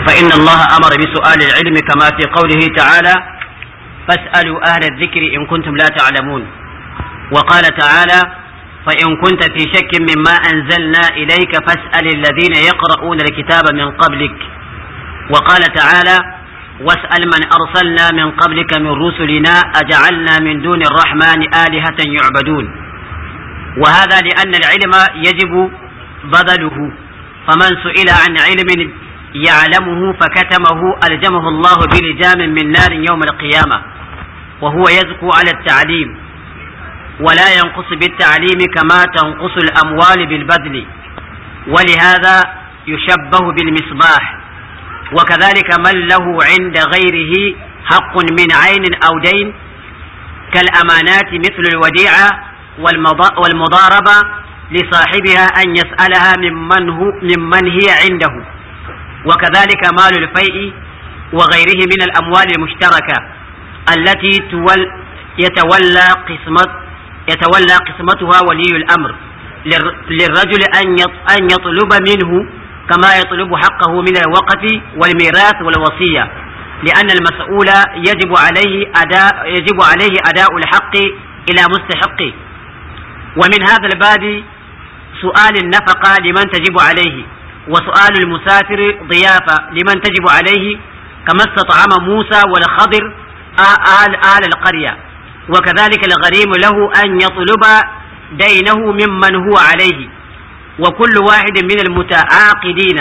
فإن الله أمر بسؤال العلم كما في قوله تعالى فاسألوا أهل الذكر إن كنتم لا تعلمون وقال تعالى فإن كنت في شك مما أنزلنا إليك فاسأل الذين يقرؤون الكتاب من قبلك وقال تعالى واسأل من أرسلنا من قبلك من رسلنا أجعلنا من دون الرحمن آلهة يعبدون وهذا لأن العلم يجب بذله فمن سئل عن علم يعلمه فكتمه ألجمه الله بلجام من نار يوم القيامة وهو يزكو على التعليم ولا ينقص بالتعليم كما تنقص الأموال بالبذل ولهذا يشبه بالمصباح وكذلك من له عند غيره حق من عين أو دين كالأمانات مثل الوديعة والمضاربة لصاحبها أن يسألها ممن, هو ممن هي عنده وكذلك مال الفيء وغيره من الأموال المشتركة التي تول يتولى قسمت يتولى قسمتها ولي الأمر للرجل أن يطلب منه كما يطلب حقه من الوقت والميراث والوصية لأن المسؤول يجب عليه أداء يجب عليه أداء الحق إلى مستحقه ومن هذا الباب سؤال النفقة لمن تجب عليه وسؤال المسافر ضيافة لمن تجب عليه كما استطعم موسى والخضر آل, آل القرية وكذلك الغريم له أن يطلب دينه ممن هو عليه وكل واحد من المتعاقدين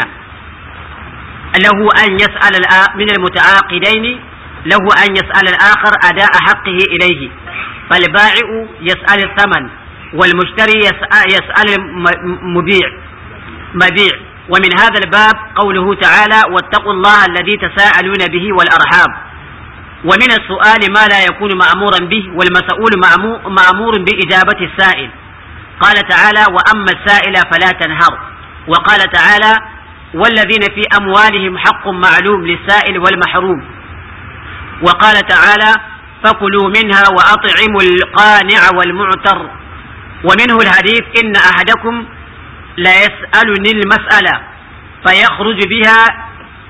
له أن يسأل من المتعاقدين له أن يسأل الآخر أداء حقه إليه فالبائع يسأل الثمن والمشتري يسأل المبيع مبيع ومن هذا الباب قوله تعالى واتقوا الله الذي تساءلون به والأرحام ومن السؤال ما لا يكون مأمورا به والمسؤول مأمور بإجابة السائل قال تعالى وأما السائل فلا تنهر وقال تعالى والذين في أموالهم حق معلوم للسائل والمحروم وقال تعالى فكلوا منها وأطعموا القانع والمعتر ومنه الحديث إن أحدكم لا يسألني المسألة فيخرج بها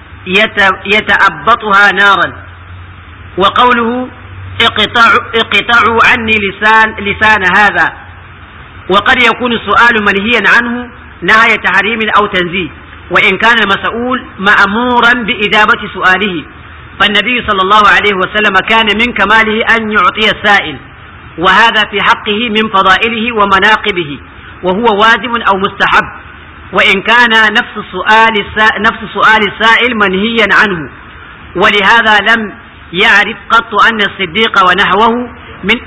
يتأبطها نارا وقوله اقطعوا, اقطعوا عني لسان, لسان هذا وقد يكون السؤال منهيا عنه نهاية تحريم أو تنزيه وإن كان المسؤول مأمورا بإجابة سؤاله فالنبي صلى الله عليه وسلم كان من كماله أن يعطي السائل وهذا في حقه من فضائله ومناقبه وهو واجب أو مستحب وإن كان نفس السؤال نفس سؤال السائل منهيا عنه ولهذا لم يعرف قط أن الصديق ونحوه من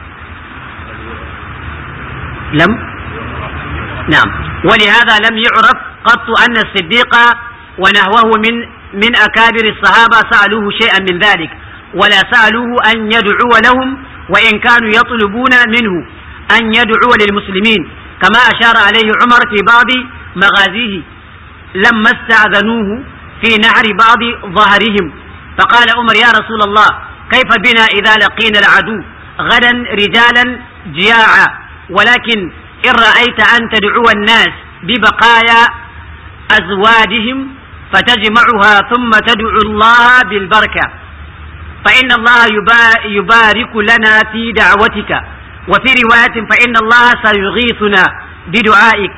لم نعم ولهذا لم يعرف قط أن الصديق ونحوه من من أكابر الصحابة سألوه شيئا من ذلك ولا سألوه أن يدعو لهم وإن كانوا يطلبون منه أن يدعو للمسلمين كما أشار عليه عمر في بعض مغازيه لما استأذنوه في نحر بعض ظهرهم فقال عمر يا رسول الله كيف بنا إذا لقينا العدو غدا رجالا جياعا ولكن إن رأيت أن تدعو الناس ببقايا أزواجهم فتجمعها ثم تدعو الله بالبركة فإن الله يبارك لنا في دعوتك وفي رواية فإن الله سيغيثنا بدعائك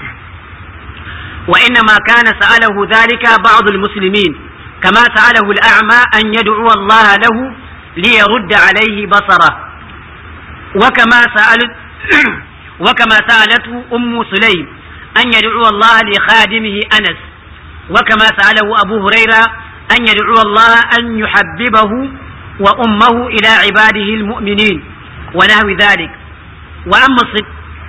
وإنما كان سأله ذلك بعض المسلمين كما سأله الأعمى أن يدعو الله له ليرد عليه بصره وكما سألت وكما سألته أم سليم أن يدعو الله لخادمه أنس وكما سأله أبو هريرة أن يدعو الله أن يحببه وأمه إلى عباده المؤمنين ونحو ذلك وأما الصدق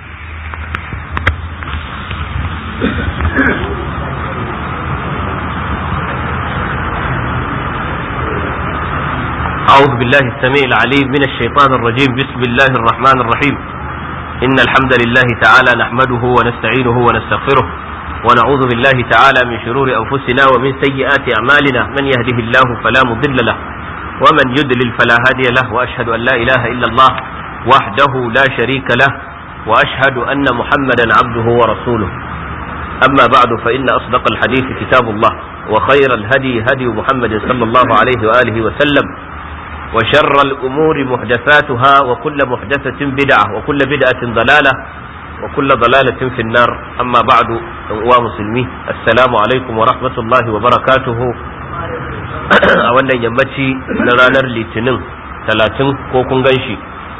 أعوذ بالله السميع العليم من الشيطان الرجيم بسم الله الرحمن الرحيم إن الحمد لله تعالى نحمده ونستعينه ونستغفره ونعوذ بالله تعالى من شرور أنفسنا ومن سيئات أعمالنا من يهده الله فلا مضل له ومن يدلل فلا هادي له وأشهد أن لا إله إلا الله وحده لا شريك له وأشهد أن محمدا عبده ورسوله أما بعد فإن أصدق الحديث كتاب الله وخير الهدي هدي محمد صلى الله عليه وآله وسلم وشر الأمور محدثاتها وكل محدثة بدعة وكل بدعة ضلالة وكل ضلالة في النار أما بعد ومسلمين السلام عليكم ورحمة الله وبركاته أولا يمتي نرانر لتنين ثلاثين كوكون غنشي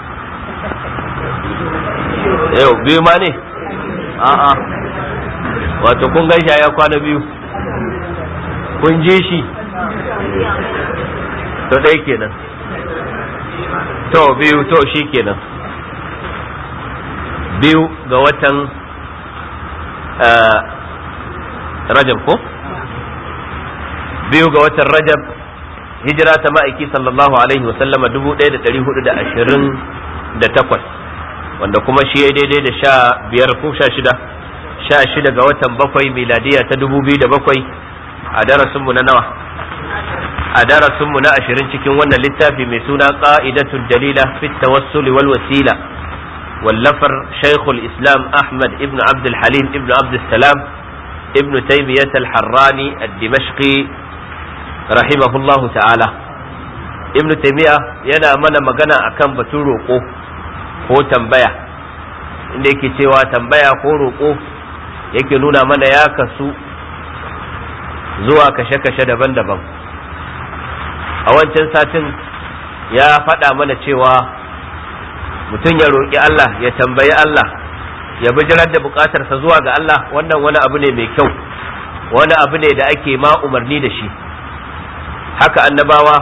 yau biyu ma ne a'a wato kun gaisha ya kwana biyu kun je shi to ɗaya kenan to biyu to shi kenan biyu ga watan rajab ko biyu ga watan rajab hijira ta ma'aiki sallallahu alaihi wasallama dubu ɗaya da ɗari hudu da ashirin da takwas wanda kuma shi ya daidai da sha biyar ko sha shida sha shida ga watan bakwai miladiya ta dubu biyu da bakwai a darasinmu na nawa a darasinmu na ashirin cikin wannan littafi mai suna qa'idatul dalila fi tawassul wal wasila wallafar shaykhul islam ahmad ibn abd halim ibn abd salam ibn taymiyyah al-harrani ad-dimashqi rahimahullahu ta'ala ibn taymiyyah yana mana magana akan batun roƙo ko tambaya inda yake cewa tambaya ko roƙo yake nuna mana ya kasu zuwa kashe-kashe daban-daban a wancan satin ya faɗa mana cewa mutum ya roƙi Allah ya tambayi Allah ya bijirar da buƙatarsa zuwa ga Allah wannan wani abu ne mai kyau wani abu ne da ake ma umarni da shi haka annabawa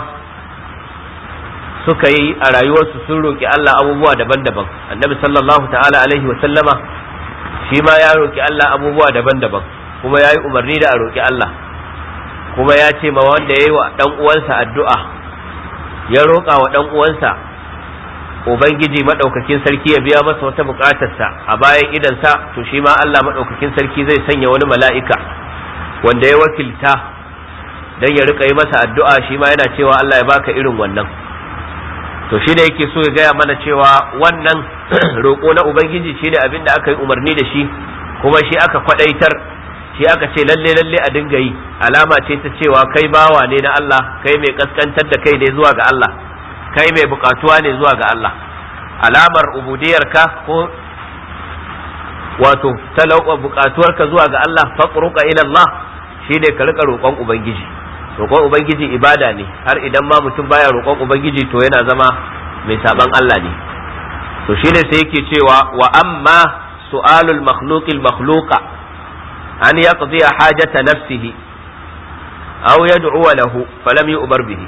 suka yi a rayuwarsu sun roƙi Allah abubuwa daban-daban annabi sallallahu ta'ala alaihi wa sallama shi ma ya roƙi Allah abubuwa daban-daban kuma ya yi umarni da a roƙi Allah kuma ya ce ma wanda ya yi wa ɗan uwansa addu'a ya roƙa wa ɗan uwansa ubangiji maɗaukakin sarki ya biya masa wata buƙatarsa a bayan idansa to shi ma Allah maɗaukakin sarki zai sanya wani mala'ika wanda ya wakilta dan ya rika yi masa addu'a shi ma yana cewa Allah ya baka irin wannan to shi ne yake so ya gaya mana cewa wannan roƙo na ubangiji shi ne abin da aka yi umarni da shi kuma shi aka kwaɗaitar shi aka ce lalle lalle a dinga yi alama ce ta cewa kai bawa ne na Allah kai mai kaskantar da kai ne zuwa ga Allah kai mai bukatuwa ne zuwa ga Allah alamar ubudiyarka ko wato talauka bukatuwarka zuwa ga Allah faqruka ila Allah shine ka rika roƙon ubangiji roƙon ubangiji ibada ne har idan ma mutum baya roƙon ubangiji to yana zama mai saban Allah ne to shine sai yake cewa wa amma su'alul makhluqil makhluqa an yaqdi hajata nafsihi aw yad'u lahu falam yu'bar bihi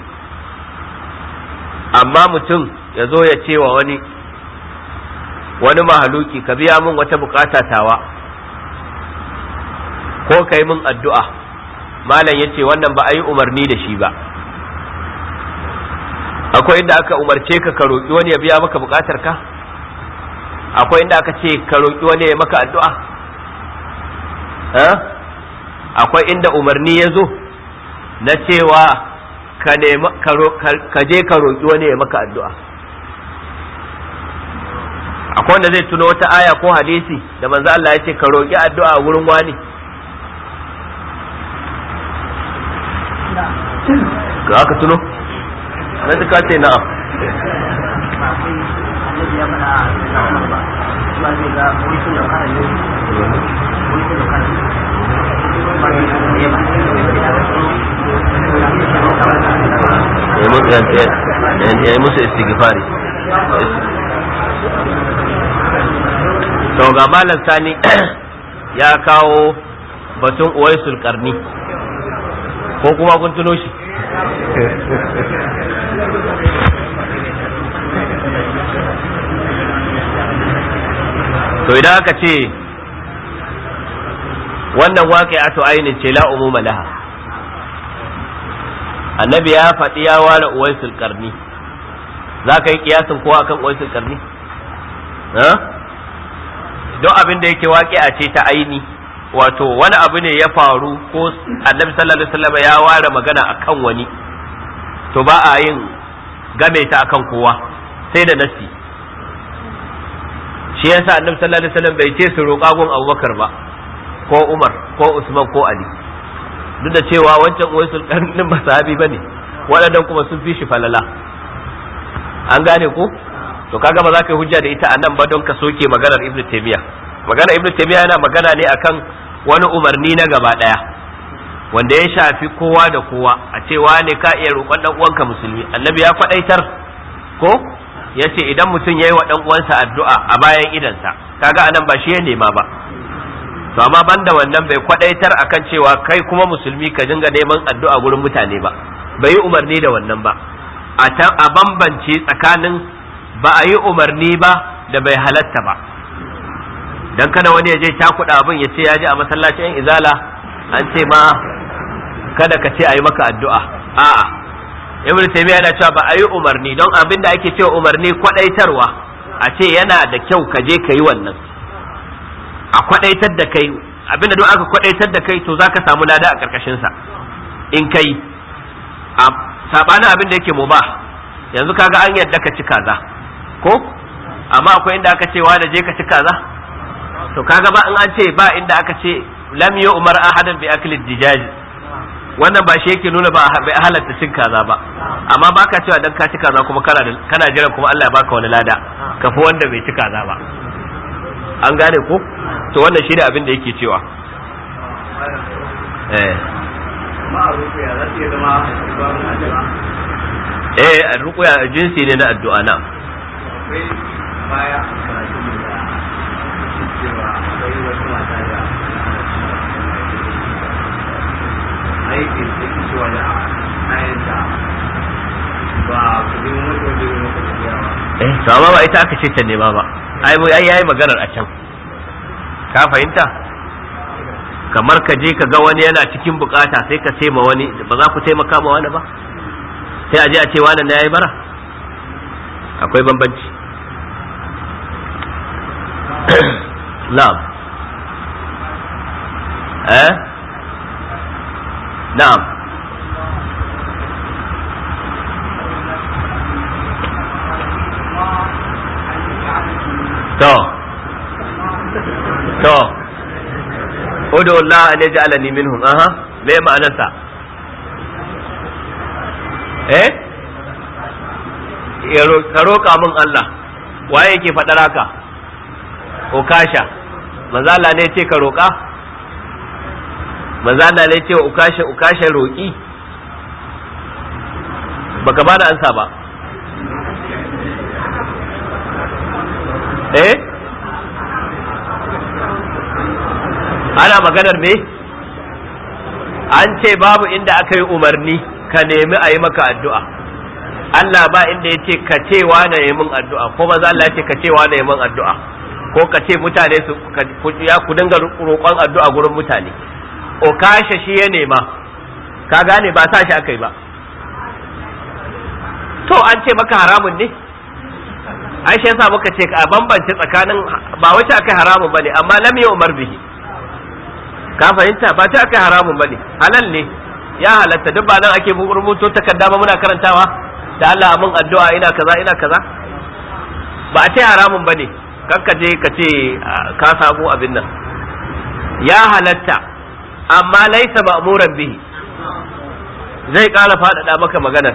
amma mutum ya zo ya ce wa wani wani mahaluki ka biya min wata bukata tawa ko ka yi min addu'a malam ya ce wannan ba a yi umarni da shi ba akwai inda aka umarce ka ka roƙi wani ya biya maka buƙatar ka akwai inda aka ce ka roƙi wani ya maka addu'a akwai inda umarni ya zo na cewa ka je ka roƙi wani ya maka addu'a akwai wanda zai tuno wata aya ko hadisi da manzo Allah ya ce ka roƙi addu'a wurin wani ga aka tuno na ji ce na'am ya yi musu istighfari to ga malam sani ya kawo batun uwaisul karni ko kuma kun tuno shi to idan aka ce wannan waƙi ato ainin ce la umuma laha annabi ya faɗi ya ware uwaisul karni za ka yi kiyasin kowa akan uwaisul karni don abin da yake waƙi a ce ta aini wato wani abu ne ya faru ko annabi sallallahu alaihi wasallam ya ware magana akan wani to ba a yin game ta akan kowa sai da nasi shi yasa annabi sallallahu alaihi wasallam bai ce su roƙa gun Abubakar ba ko Umar ko Usman ko Ali duk da cewa wancan uwaisul karnin ba sahabi bane waɗannan kuma sun fi shi falala an gane ko to kaga ba za ka yi hujja da ita a nan ba don ka soke maganar ibnu taymiya maganar ibnu taymiya yana magana ne akan wani umarni na gaba daya wanda ya shafi kowa da kowa a cewa ne ka iya roƙon dan uwanka musulmi annabi ya faɗaitar ko ya ce idan mutum ya yi wa dan uwansa addu'a a bayan idansa kaga anan ba shi ya nema ba to amma banda wannan bai kwadaitar akan cewa kai kuma musulmi ka dinga neman addu'a gurin mutane ba bai yi umarni da wannan ba a bambance tsakanin ba a yi umarni ba da bai halatta ba dan kada wani ya je cakuɗa abin ya ce ya ji a masallacin izala an ce ma kada ka ce a yi maka addu'a a'a ibnu taymiya yana cewa ba a yi umarni don abin da ake cewa umarni kwadaitarwa a ce yana da kyau ka je ka yi wannan a kwadaitar da kai abinda duk aka kwadaitar da kai to zaka samu lada a karkashin sa in kai a sabanin abin da yake mubah yanzu kaga an yadda ka ci kaza ko amma akwai inda aka ce wa da je ka ci kaza to kaga ba in an ce ba inda aka ce lam yu umar ahadan bi akli dijaji wannan ba shi yake nuna ba bai halatta cin kaza ba amma baka cewa dan ka ci kaza kuma kana kana jiran kuma Allah ya baka wani lada kafi wanda bai ci kaza ba an gane ko to wannan shi ne abin da yake cewa eh eh ruqya jinsi ne na addu'a na baya karatun da cewa akwai wata mata da aikin da ke cewa da ayanta ba ku bi wata wajen wata tafiya ba eh to amma ba ita aka ce ta nema ba ai mu ai yayi maganar a can ka fahimta kamar ka je ka ga wani yana cikin bukata sai ka ce ma wani ba za ku taimaka ma wani ba sai a je a ce wani na yayi bara akwai bambanci na'am eh na'am to to udu Allah an yaj'alani minhum aha me ma'anarsa eh ka roƙa min Allah waye yake faɗar haka ukasha manzo Allah ne ce ka roƙa manzo Allah ne ce ukasha ukasha roƙi baka bada ansa ba eh ana maganar me an ce babu inda aka yi umarni ka nemi a yi maka addu'a Allah ba inda ya ce ka ce na yi min addu'a ko maza Allah ya ce ka ce na yi min addu'a ko ka ce mutane su ya ku dinga roƙon addu'a gurin mutane o kashe shi ya nema ka gane ba sa shi aka yi ba to an ce maka haramun ne ai shi yasa muka ce a bambance tsakanin ba wace aka haramun bane amma lam yi umar bihi ka fahimta ba ta aka haramun bane halal ne ya halatta duk ba nan ake rubuto takarda ba muna karantawa da Allah mun addu'a ina kaza ina kaza ba a ce haramun bane kakka je ka ce ka samu abin nan ya halatta amma laisa ma'muran bihi zai ƙara faɗaɗa maka maganar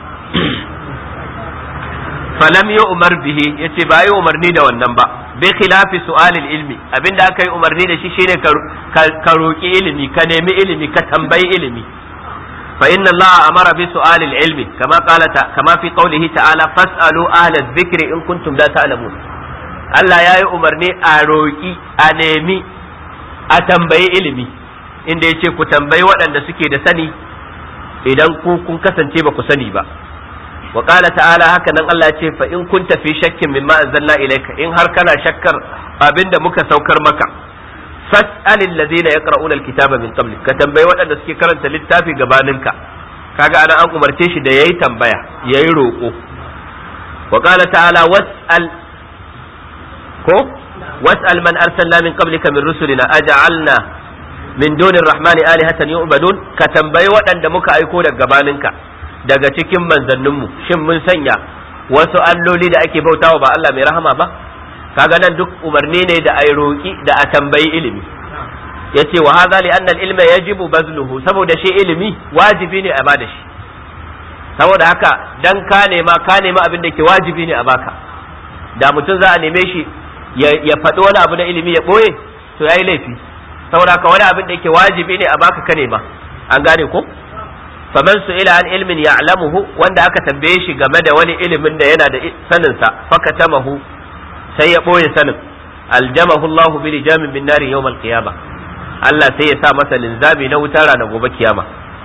falam yi umar bihi yace ba yi umarni da wannan ba bi khilafi su'alil ilmi abinda aka yi umarni da shi shine ka roki ilimi ka nemi ilimi ka tambayi ilimi fa inna allaha amara bi su'alil ilmi kama qala kama fi qawlihi ta'ala fas'alu ahla dhikri in kuntum la ta'lamun Allah ya yi umarni a roki a nemi a tambayi ilimi inda yace ku tambayi waɗanda suke da sani idan ku kun kasance ba ku sani ba wa qala ta'ala haka nan Allah ya ce fa in kunta fi shakkin mimma anzalna ilayka in har kana shakkar abinda muka saukar maka fas'al alladhina yaqra'una alkitaba min qablik ka tambayi waɗanda suke karanta littafi gabaninka kaga ana an umarce shi da yayi tambaya yayi roƙo wa qala ta'ala was'al ko was'al man arsalna min qablika min rusulina aj'alna min dunir rahmani alihatan yu'badun ka tambayi waɗanda muka aiko daga gabaninka daga cikin manzanninmu shin mun sanya wasu alloli da ake bautawa ba Allah mai rahama ba kaga nan duk umarni ne da ai roki da a tambayi ilimi yace wa hadha li anna al-ilma yajibu bazluhu saboda shi ilimi wajibi ne a bada shi saboda haka dan ka nema ka nema abin da ke wajibi ne a baka da mutum za a neme shi ya faɗi wani abu na ilimi ya ɓoye to yayi laifi saboda haka wani abin da yake wajibi ne a baka ka nema an gane ko faman su ila an ilmin ya'lamuhu wanda aka tambaye shi game da wani ilimin da yana da sanin sa fakatamahu sai ya ɓoye sanin aljamahu Allahu bi lijamin min nari yawm al-qiyamah Allah sai ya sa masa linzami na wutar ranar gobe kiyama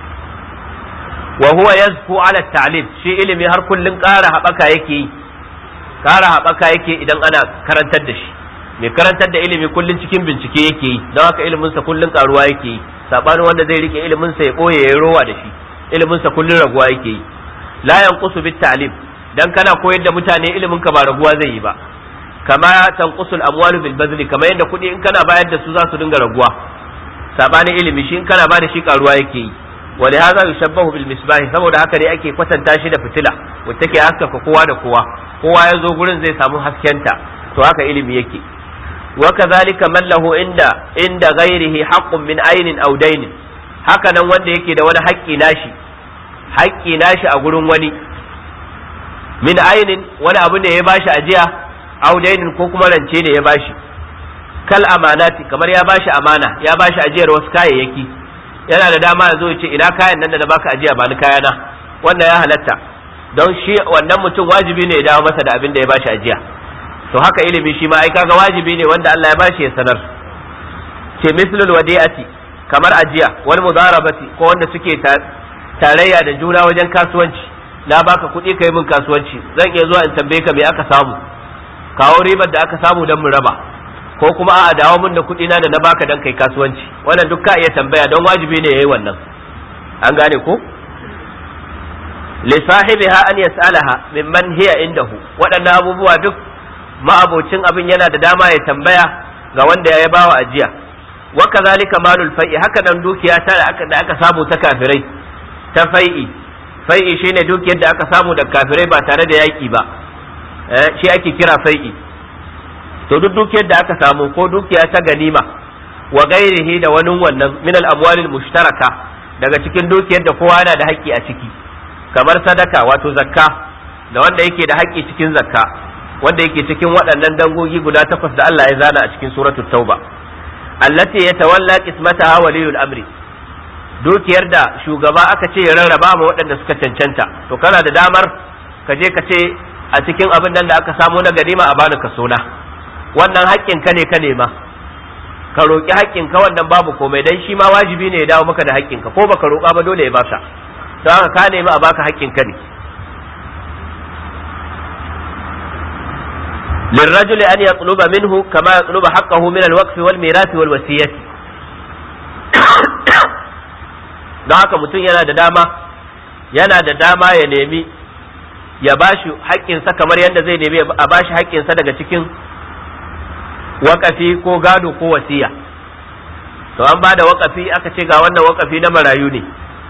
wa huwa yazku ala ta'lim shi ilimi har kullun ƙara haɓaka yake yi ƙara haɓaka yake idan ana karantar da shi mai karantar da ilimi kullun cikin bincike yake yi don haka ilimin sa kullun ƙaruwa yake yi sabanin wanda zai rike ilimin sa ya boye ya rowa da shi ilimin sa kullun raguwa yake yi la yanqusu bit ta'lim dan kana koyar da mutane ilimin ka ba raguwa zai yi ba kama tanqusul amwalu bil bazli kamar yadda kuɗi in kana bayar da su za su dinga raguwa sabanin ilimi shi in kana ba da shi karuwa yake yi wa li hadha yushabbahu bil misbah saboda haka ne ake kwatanta shi da fitila wacce take haskaka kowa da kowa kowa ya zo gurin zai samu haskenta to haka ilimi yake wa kadhalika man lahu inda inda ghairihi haqqun min aynin aw daynin haka nan wanda yake da wani haƙƙi nashi haƙƙi nashi a gurin wani min aynin wani abu ne ya bashi ajiya aw daynin ko kuma rance ne ya bashi kal amanati kamar ya bashi amana ya bashi ajiyar wasu kayayyaki yana da dama ya zo ya ce ina kayan nan da na baka ajiya ba ni kayana wannan ya halatta don shi wannan mutum wajibi ne ya dawo masa da abin da ya bashi ajiya to haka ilimi shi ma ai kaga wajibi ne wanda Allah ya bashi ya sanar ce mislul wadi'ati kamar ajiya wal mudarabati ko wanda suke tarayya da juna wajen kasuwanci na baka kuɗi kai min kasuwanci zan iya zuwa in tambaye ka me aka samu kawo ribar da aka samu don mu raba ko kuma a dawo min da kuɗi na da na baka dan kai kasuwanci wannan duk ka iya tambaya don wajibi ne yayi wannan an gane ko li sahibiha an yas'alaha mimman hiya indahu waɗannan abubuwa duk ma'abocin abin yana da dama ya tambaya ga wanda ya bawa ajiya wa kazalika malul fai'i haka nan dukiya ta da aka samu ta kafirai ta fai'i fai'i shine dukiyar da aka samu da kafirai ba tare da yaki ba shi ake kira fai'i to duk dukiyar da aka samu ko dukiya ta ganima wa gairihi da wani wannan min al-amwalil mushtaraka daga cikin dukiyar da kowa yana da haƙƙi a ciki kamar sadaka wato zakka da wanda yake da haƙƙi cikin zakka wanda yake cikin waɗannan dangogi guda takwas da Allah ya zana a cikin suratul tauba allati yatawalla qismataha waliyul amri dukiyar da shugaba aka ce ya rarraba ma waɗanda suka cancanta to kana da damar ka je ka ce a cikin abin nan da aka samu na ganima a bani kaso na wannan haƙƙin ka ne ka nema ka roƙi haƙƙin ka wannan babu komai dan shi ma wajibi ne ya dawo maka da haƙƙin ka ko baka roƙa ba dole ya baka don haka ka nemi a baka haƙƙin ka ne للرجل أن يطلب منه كما يطلب حقه من الوقف والميراث والوصية don haka mutum yana da dama yana da dama ya nemi ya bashi haƙƙinsa kamar yadda zai nemi a bashi haƙƙinsa daga cikin waƙafi ko gado ko wasiya to an ba da waƙafi aka ce ga wannan waƙafi na marayu ne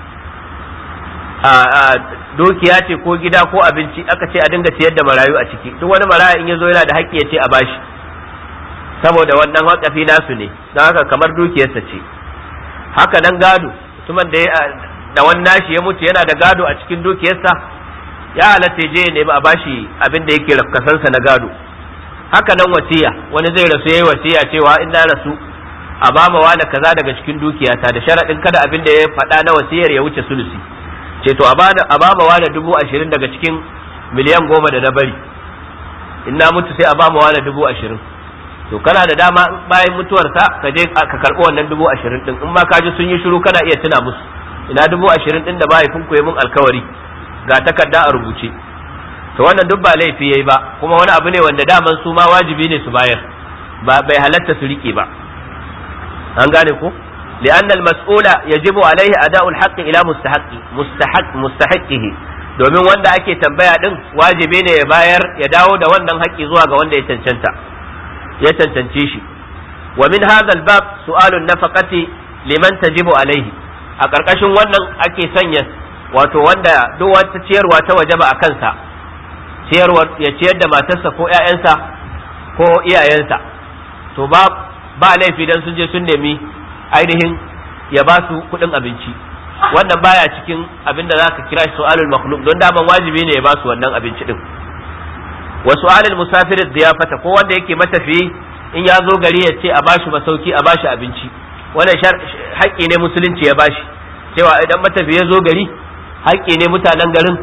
a dukiya ce ko gida ko abinci aka ce a dinga ciyar da marayu a ciki duk wani maraya in ya zo yana da haƙƙi ya ce a bashi saboda wannan waƙafi nasu ne don haka kamar dukiyarsa ce haka nan gado mutumin da da wani nashi ya mutu yana da gado a cikin dukiyarsa ya halatta je ya nemi a bashi abin da yake rafkasansa na gado haka nan wasiya wani zai rasu yayi wasiya cewa in na rasu a ba ma wani kaza daga cikin dukiyata da sharaɗin kada abin da ya faɗa na wasiyar ya wuce sulusi ce to a ba ma wani dubu ashirin daga cikin miliyan goma da na bari in na mutu sai a ba ma wani dubu ashirin to kana da dama bayan mutuwarsa ka je ka karɓi wannan dubu ashirin din in ma ka ji sun yi shiru kana iya tuna musu ina dubu ashirin din da mahaifin ku mun alkawari ga takarda a rubuce to wannan duk ba laifi yayi ba kuma wani abu ne wanda daman su ma wajibi ne su bayar ba bai halatta su rike ba an gane ko لأن المسؤول يجب عليه أداء الحق إلى مستحق مستحق مستحقه domin wanda ake tambaya din wajibi ne ya bayar ya dawo da wannan haƙƙi zuwa ga wanda ya cancanta ya cancance shi wa min hadha albab su'alun nafaqati liman tajibu alaihi a ƙarƙashin wannan ake sanya wato wanda duk wata ciyarwa ta wajaba a kansa ciyarwa ya ciyar da matarsa ko ƴaƴansa ko iyayensa to ba ba laifi dan sun je sun nemi ainihin ya ba su kuɗin abinci wannan baya cikin abin da za ka kira shi su'alul makhluk don daman wajibi ne ya ba su wannan abinci din wa su'alul musafir ziyafata ko wanda yake matafiyi in ya zo gari ya ce a bashi masauki a bashi abinci wannan haƙƙi ne musulunci ya bashi cewa idan matafiyi ya zo gari haƙƙi ne mutanen garin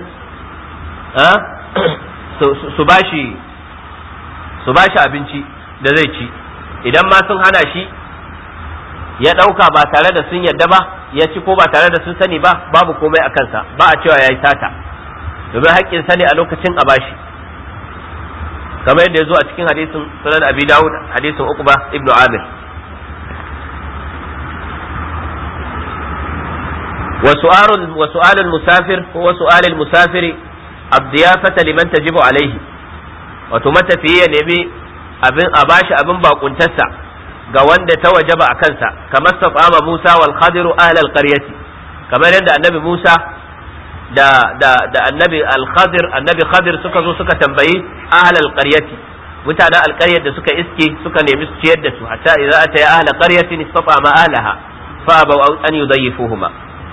su bashi su bashi abinci da zai ci idan ma sun hana shi ya ɗauka ba tare da sun yadda ba ya ci ko ba tare da sun sani ba babu komai a kansa ba a cewa ya yi sata domin haƙƙin sani a lokacin a bashi kamar yadda ya zo a cikin hadisin sunan abi dawud hadisin uqba ibnu amir وسؤال وسؤال المسافر هو سؤال المسافر الضيافة لمن تجب عليه وتمت فيه نبي أبن أباش أبن باقنتسا ga wanda ta wajaba a kansa kamar safama Musa wal Khadiru ahlal qaryati kamar yadda annabi Musa da da da annabi al Khadir annabi Khadir suka zo suka tambayi ahlal qaryati mutanen alƙaryar da suka iske suka nemi su ciyar da su hatta idza ataya ahla qaryatin istafama ahlaha fa abaw an yudayyifuhuma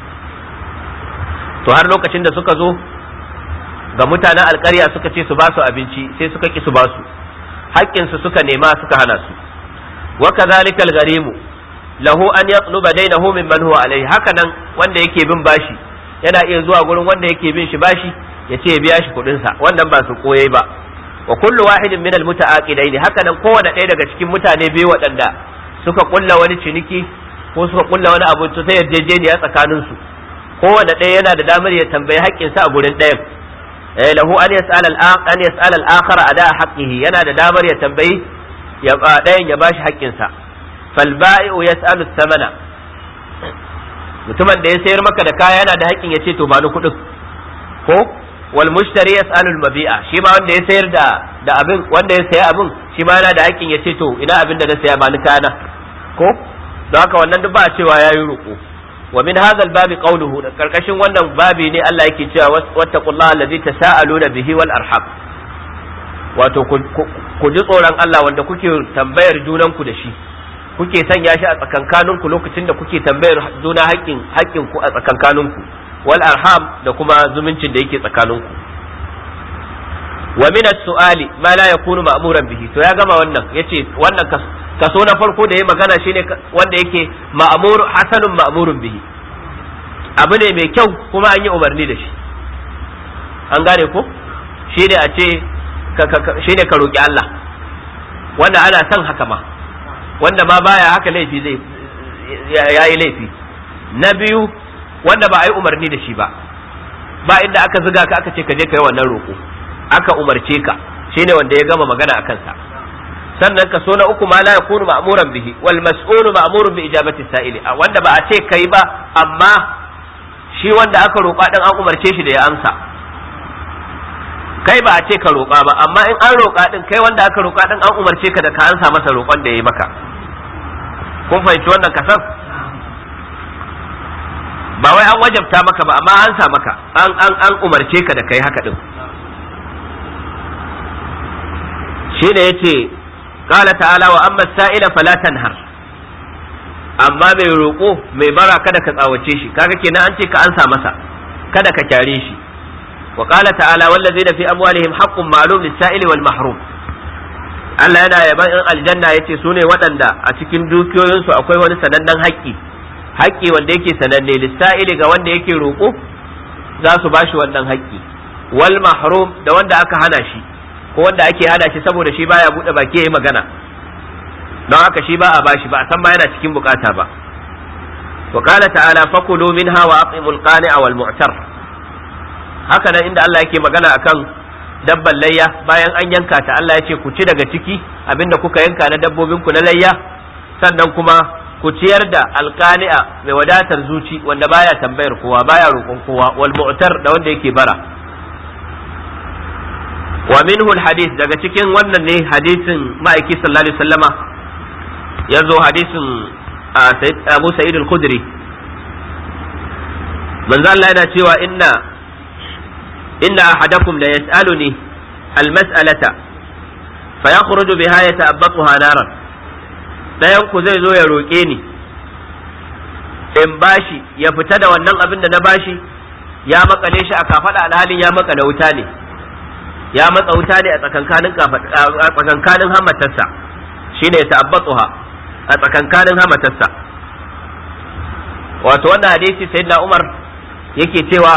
to har lokacin da suka zo ga mutanen alƙarya suka ce su ba su abinci sai suka ki su ba su haƙƙinsu suka nema suka hana su وكذلك الغريم له أن يطلب دينه ممن هو عليه هكذا wanda yake bin bashi yana iya zuwa gurin wanda yake bin shi bashi ya ce ya biya shi kuɗin sa wannan ba su koye ba wa kullu wahidin min almutaaqidaini haka nan kowanne ɗaya daga cikin mutane biyu waɗanda suka kulla wani ciniki ko suka kulla wani abu ta yarjejeniya tsakanin su kowanne ɗaya yana da damar ya tambayi haƙƙin sa a gurin ɗayan eh lahu an yas'al al-an yas'al al-akhar ada haqqihi yana da damar ya tambayi ya ɗayan ya bashi haƙƙinsa falba'i'u yas'alu thamana mutumin da ya sayar maka da kaya yana da haƙƙin ya ce to ba ni kuɗin ko wal mushtari yas'alu mabi'a shi ma wanda ya sayar da da abin wanda ya saya abin shi ma yana da haƙƙin ya ce to ina abin da na saya ba ni kana ko don haka wannan duk ba a cewa yayi roƙo wa min hadha al-babi qawluhu da karkashin wannan babi ne Allah yake cewa wattaqullaha allazi tasaaluna bihi wal arham wato ku ji tsoron Allah wanda kuke tambayar junanku da shi kuke sanya shi a tsakankaninku lokacin da kuke tambayar juna haƙƙin haƙƙin ku a tsakankaninku wal arham da kuma zumuncin da yake tsakaninku wa min as-su'ali ma la yakunu ma'muran bihi to ya gama wannan yace wannan kaso na farko da ya magana shine wanda yake ma'mur hasanun ma'murun bihi abu ne mai kyau kuma an yi umarni da shi an gane ko shine a ce shine ka roƙi Allah wanda ana son haka ma wanda ma baya haka laifi zai yayi laifi na biyu wanda ba a yi umarni da shi ba ba inda aka ziga ka aka ce ka je ka yi wannan roƙo aka umarce ka shine wanda ya gama magana a kansa sannan ka so na uku ma la yakunu ma'muran bihi wal mas'ulu ma'murun bi ijabati sa'ili wanda ba a ce kai ba amma shi wanda aka roƙa din an umarce shi da ya amsa kai ba a ce ka roƙa ba amma in an roƙa din kai wanda aka roƙa din an umarce ka da ka ansa masa roƙon da ya yi maka kun fahimci wannan kasan ba wai an wajabta maka ba amma an sa maka an an an umarce ka da kai haka din shi ne yace qala ta'ala wa amma sa'ila fala tanhar amma mai roƙo mai bara kada ka tsawace shi kaga kenan an ce ka ansa masa kada ka kyare shi وقال تعالى والذين في أموالهم حق معلوم للسائل والمحروم Allah yana yaban in aljanna yace su ne waɗanda a cikin dukiyoyinsu akwai wani sanannen haƙƙi haƙƙi wanda yake sananne lissa'ili ga wanda yake roƙo za su bashi wannan haƙƙi wal mahrum da wanda aka hana shi ko wanda ake hana shi saboda shi baya buɗe baki yayi magana don haka shi ba a bashi ba a san ma yana cikin bukata ba wa qala ta'ala fakulu minha wa at'imul qani'a wal mu'tar haka nan inda Allah yake magana akan dabban layya bayan an yanka ta Allah ya ce ku ci daga ciki abinda kuka yanka na dabbobin ku na layya sannan kuma ku ciyar da alqani'a mai wadatar zuci wanda baya tambayar kowa baya roƙon kowa wal mu'tar da wanda yake bara wa minhu hadith daga cikin wannan ne hadisin ma'aiki sallallahu alaihi wasallama yazo hadisin Abu Sa'id al-Khudri manzo Allah yana cewa inna إن أحدكم لا يسألني المسألة فيخرج بها يتأبطها نارا لا ينكو زي زو يروكيني in bashi ya fita da wannan abin da na bashi ya makale shi a kafada alhalin ya makale wuta ne ya matsa wuta ne a tsakankanin a tsakankanin hamatarsa shine ya ta'abbatuha a tsakankanin hamatarsa wato wannan hadisi sayyidina Umar yake cewa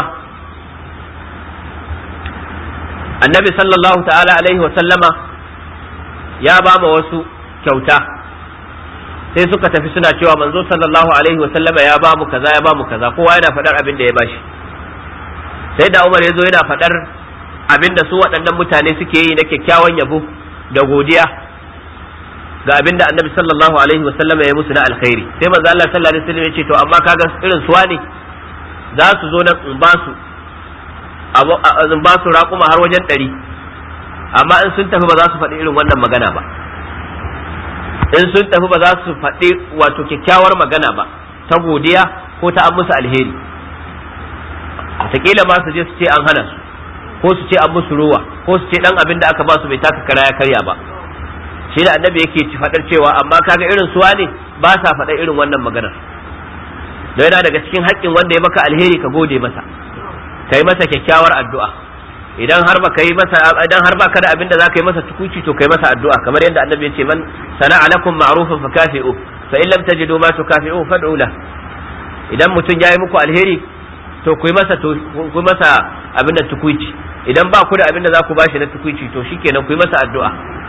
annabi sallallahu ta'ala alaihi wa sallama ya ba ma wasu kyauta sai suka tafi suna cewa manzo sallallahu alaihi wa sallama ya ba mu kaza ya ba mu kaza kowa yana faɗar abin da ya bashi sai da Umar ya zo yana faɗar abin da su waɗannan mutane suke yi na kyakkyawan yabo da godiya ga abin da annabi sallallahu alaihi wa sallama ya musu na alkhairi sai manzo Allah sallallahu alaihi wa sallam ya ce to amma kaga irin suwa ne za su zo nan in ba su in ba su raƙuma har wajen ɗari amma in sun tafi ba za su faɗi irin wannan magana ba in sun tafi ba za su faɗi wato kyakkyawar magana ba ta godiya ko ta an musu alheri wataƙila ma su je su ce an hana su ko su ce an musu ruwa ko su ce ɗan abin da aka ba su bai taka kara ya karya ba shi da annabi yake ci faɗar cewa amma kaga irin suwa ne ba sa faɗa irin wannan maganar don yana daga cikin haƙƙin wanda ya maka alheri ka gode masa ka yi masa kyakkyawar addu'a idan har ba yi masa idan har ba ka da abin da za ka yi masa tukuci to kai masa addu'a kamar yadda annabi ya ce man sana'a lakum ma'rufan fa kafi'u fa in lam tajidu ma tukafi'u fad'u la idan mutum ya yi muku alheri to ku yi masa to ku masa abin da tukuci idan ba ku da abin da za ku bashi na tukuci to shikenan ku yi masa addu'a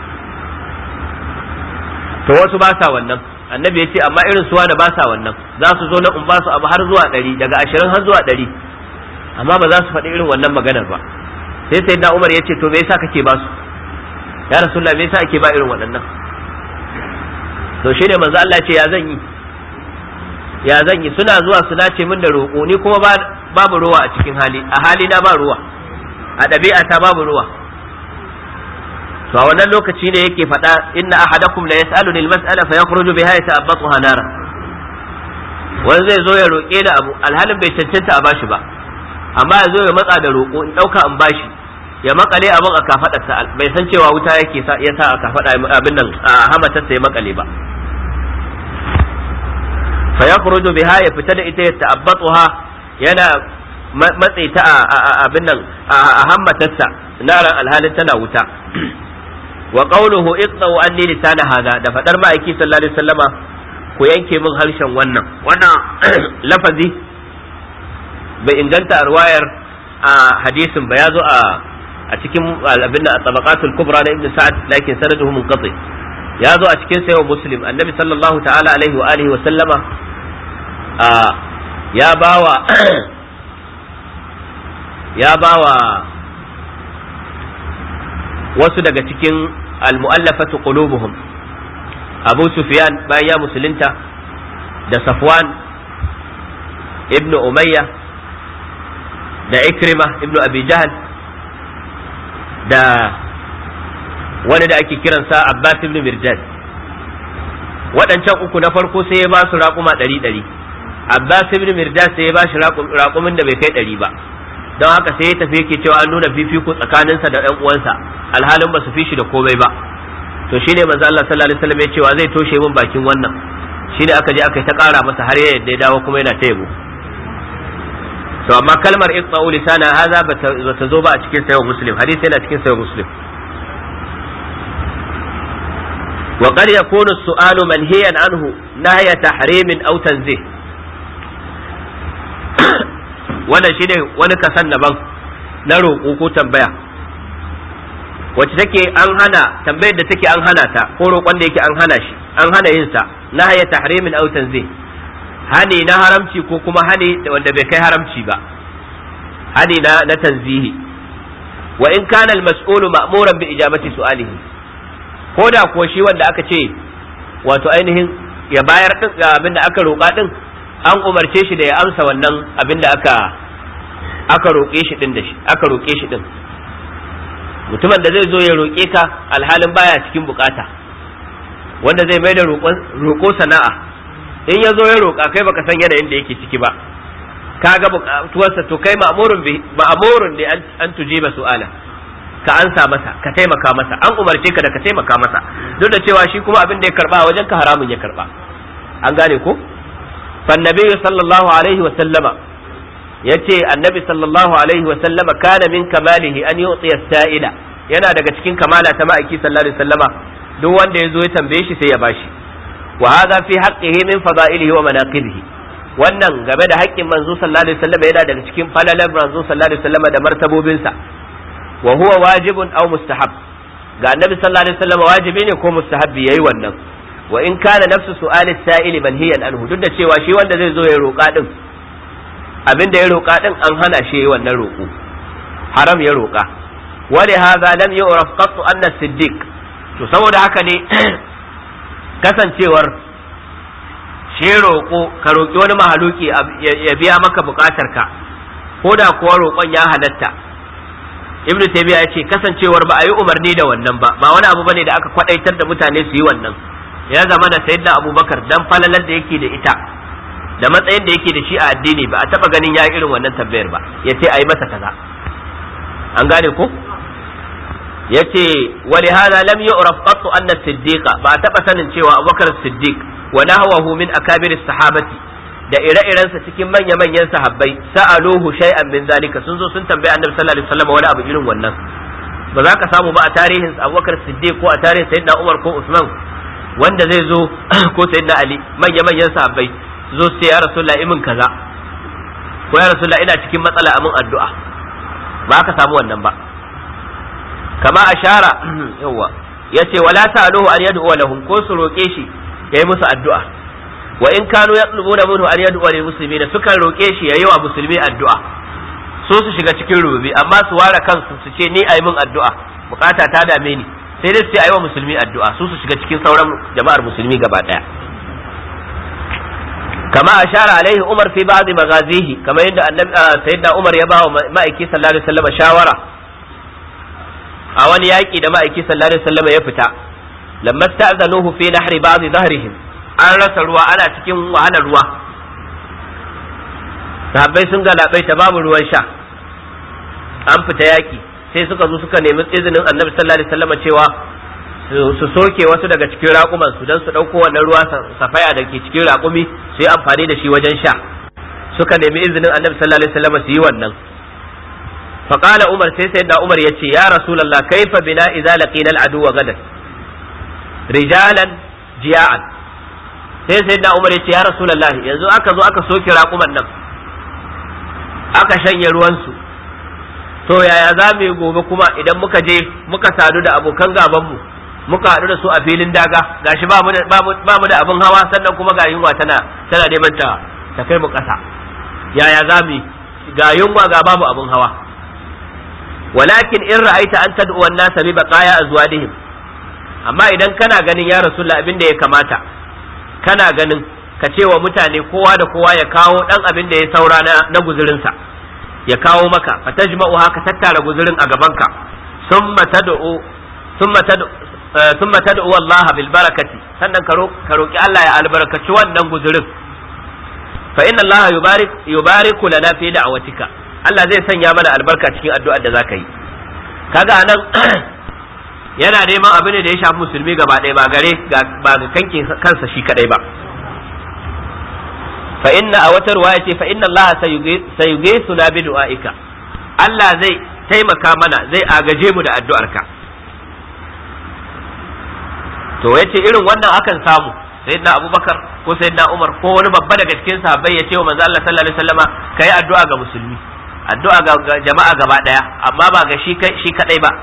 to wasu ba sa wannan annabi ya ce amma irin suwa da ba sa wannan za su zo na in ba su abu har zuwa ɗari daga ashirin har zuwa ɗari amma ba za su faɗi irin wannan maganar ba sai sai na umar ya ce to me yasa kake ba su ya rasulullah me yasa ake ba irin waɗannan to shi ne manzo Allah ce ya zan yi ya zan yi suna zuwa su nace min da roƙo ni kuma babu ruwa a cikin hali a hali na ba ruwa a ɗabi'a ta babu ruwa to a wannan lokaci ne yake faɗa inna ahadakum la yas'aluni al-mas'ala fa yakhruju biha yata'abbatuha nara wani zai zo ya roƙe da abu alhalin bai cancanta a bashi ba amma ya zo ya matsa da roƙo in ɗauka in bashi ya makale abin a kafaɗarsa bai san cewa wuta yake sa ya sa a kafaɗa abin nan a hamatarsa ya makale ba fa yakhruju biha ya fita da ita ya ta'abbatuha yana matse ta a abin nan a hammatarsa naran alhalin tana wuta wa qawluhu iqta'u anni lisana hada da fadar ma'aiki sallallahu alaihi wasallama ku yanke min harshen wannan wannan lafazi bai inganta a ruwayar a hadisin ba ya zo a a cikin abin da tabaqatul kubra na ibn sa'ad lakin sanaduhu munqati ya zo a cikin sayyid muslim annabi sallallahu ta'ala alaihi wa alihi wa sallama a ya bawa ya bawa wasu daga cikin almu'allafatu qulubuhum Abu Sufyan bayan ya musulunta da Safwan ibn Umayya da Ikrima ibn Abi Jahl da wani da ake kiransa Abbas ibn Mirjad waɗancan uku na farko sai ya ba su raƙuma ɗari ɗari Abbas ibn Mirjad sai ya ba shi raƙumin da bai kai ɗari ba don haka sai ya tafi yake cewa an nuna fifiko tsakaninsa da ɗan uwansa alhalin ba su fi shi da komai ba to shine manzo Allah sallallahu alaihi wasallam ya cewa zai toshe min bakin wannan shine aka je aka yi ta ƙara masa har ya yadda ya dawo kuma yana ta yabo to amma kalmar iqta'u lisana hadha bata zo ba a cikin sayyid muslim hadisi yana cikin sayyid muslim wa qad yakunu as-su'alu manhiyan anhu nahya tahrimin aw tanzih wannan shi ne wani kasan daban na roƙo ko tambaya wacce take an hana tambayar da take an hana ta ko roƙon da yake an hana shi an hana yin sa na haya tahrimin aw tanzih hani na haramci ko kuma hani wanda bai kai haramci ba hani na na tanzihi wa in kana al-mas'ulu ma'muran bi ijabati su'alihi ko da kuwa shi wanda aka ce wato ainihin ya bayar din abin da aka roƙa din an umarce shi da ya amsa wannan abin da aka aka roƙe shi din da shi aka roƙe shi din mutumin da zai zo ya roƙe ka alhalin baya cikin bukata wanda zai mai da roƙo sana'a in ya zo ya roƙa kai baka san yanayin da yake ciki ba ka ga bukatuwarsa to kai ma'amurun bi ma'amurun ne an tujiba su'ala ka ansa masa ka taimaka masa an umarce ka da ka taimaka masa duk da cewa shi kuma abin da ya karba wajen ka haramun ya karba an gane ko فالنبي صلى الله عليه وسلم yace annabi sallallahu alaihi wasallama kana min kamalihi an yu'ti as-sa'ila yana daga cikin kamala ta ma'aiki sallallahu alaihi wasallama duk wanda ya zo ya tambaye shi sai ya bashi wa hadha fi haqqihi min fada'ilihi wa manaqibihi wannan game da haƙƙin manzo sallallahu alaihi wasallama yana daga cikin falalar manzo sallallahu alaihi wasallama da martabobinsa wa huwa wajibun aw mustahab ga annabi sallallahu alaihi wasallama wajibi ne ko mustahabbi yayi wannan wa in kana nafsu su'ali sa'ili manhiyan anhu duk da cewa shi wanda zai zo ya roƙa din abin da ya roƙa din an hana shi yayi wannan roƙo haram ya roƙa wa li hadha lam yu'raf qattu anna siddiq to saboda haka ne kasancewar shi roƙo ka roƙi wani mahaluki ya biya maka buƙatar ka ko da kuwa roƙon ya halatta ibn taymiya ya ce kasancewar ba a yi umarni da wannan ba ba wani abu bane da aka kwadaitar da mutane su yi wannan ya zama da sayyidina abubakar dan falalar da yake da ita da matsayin da yake da shi a addini ba a taba ganin ya irin wannan tambayar ba ya ce a yi masa kaza an gane ko ya ce wani hada lam yu'raf qattu anna siddiqa ba a taba sanin cewa abubakar siddiq wa nahwahu min akabir sahabati da ire-irensa cikin manya-manyan sahabbai sa'aluhu shay'an min zalika sun zo sun tambayi annabi sallallahu alaihi wasallam wani abu irin wannan ba za ka samu ba a tarihin abubakar siddiq ko a tarihin sayyidina umar ko usman wanda zai zo ko sayyidina ali manya-manyan sahabbai zo sai ya rasulullah imin kaza ko ya rasulullah ina cikin matsala amin addu'a ba ka samu wannan ba kama ashara yawa yace wala ta'aluhu an yad'u lahum ko su roke shi yayi musu addu'a wa in kanu yatlubuna minhu an yad'u lil muslimin sukan roke shi yayi wa musulmi addu'a so su shiga cikin rububi amma su ware kansu su ce ni ayi min addu'a bukata ta dame ni sai dai su ayi wa musulmi addu'a su su shiga cikin sauran jama'ar musulmi gaba daya kama ashara alaihi umar fi ba'd maghazihi kama yadda annabi sayyidina umar ya ba wa ma'aiki sallallahu alaihi wasallam shawara a wani yaki da ma'aiki sallallahu alaihi wasallam ya fita lamma sta'zanuhu fi nahri ba'd dhahrihim an rasa ruwa ana cikin wahalar ruwa sahabbai sun galabai ta babu ruwan sha an fita yaki sai suka zo suka nemi izinin annabi sallallahu alaihi wasallam cewa su soke wasu daga cikin raƙuman su don su ɗauko wannan ruwa safaya da ke cikin raƙumi su yi amfani da shi wajen sha suka nemi izinin annabi sallallahu alaihi wasallam su yi wannan فقال عمر سي سيدنا عمر يتي يا رسول الله كيف بنا إذا لقينا العدو غدا رجالا جياعا sai sai da umar ya ce ya rasulullahi yanzu aka zo aka soke raƙuman nan aka shanye ruwansu to yaya za mu yi gobe kuma idan muka je muka sadu da abokan gabanmu muka haɗu da su a filin daga gashi ba mu da abin hawa sannan kuma ga yunwa tana tana neman ta ta kai mu ƙasa yaya za mu ga yunwa ga babu abin hawa walakin in ra'aita an tad'u an-nasa bi baqaya azwadihim amma idan kana ganin ya rasulullah abin da ya kamata kana ganin ka ce wa mutane kowa da kowa ya kawo dan abin da ya saura na, na guzurinsa ya kawo maka fa tajma'u haka tattara guzurin a gabanka summa tad'u summa tad'u summa tad'u Allah bil barakati sannan ka roki Allah ya albarkaci wannan guzurin fa inna Allah yubarik yubariku lana fi da'watika Allah zai sanya mana albarka cikin addu'ar da zaka yi kaga anan yana neman abin da ya shafi musulmi gaba ɗaya ba gare ba ga kankin kansa shi kadai ba fa inna a wata ruwaya ce fa inna Allah sayuge suna bi du'aika Allah zai taimaka mana zai agaje mu da addu'arka to yace irin wannan akan samu sayyidina Abubakar ko sayyidina Umar ko wani babba daga cikin sahabbai ya ce wa manzo Allah sallallahu alaihi wasallama kai addu'a ga musulmi addu'a ga jama'a gaba daya amma ba ga shi shi kadai ba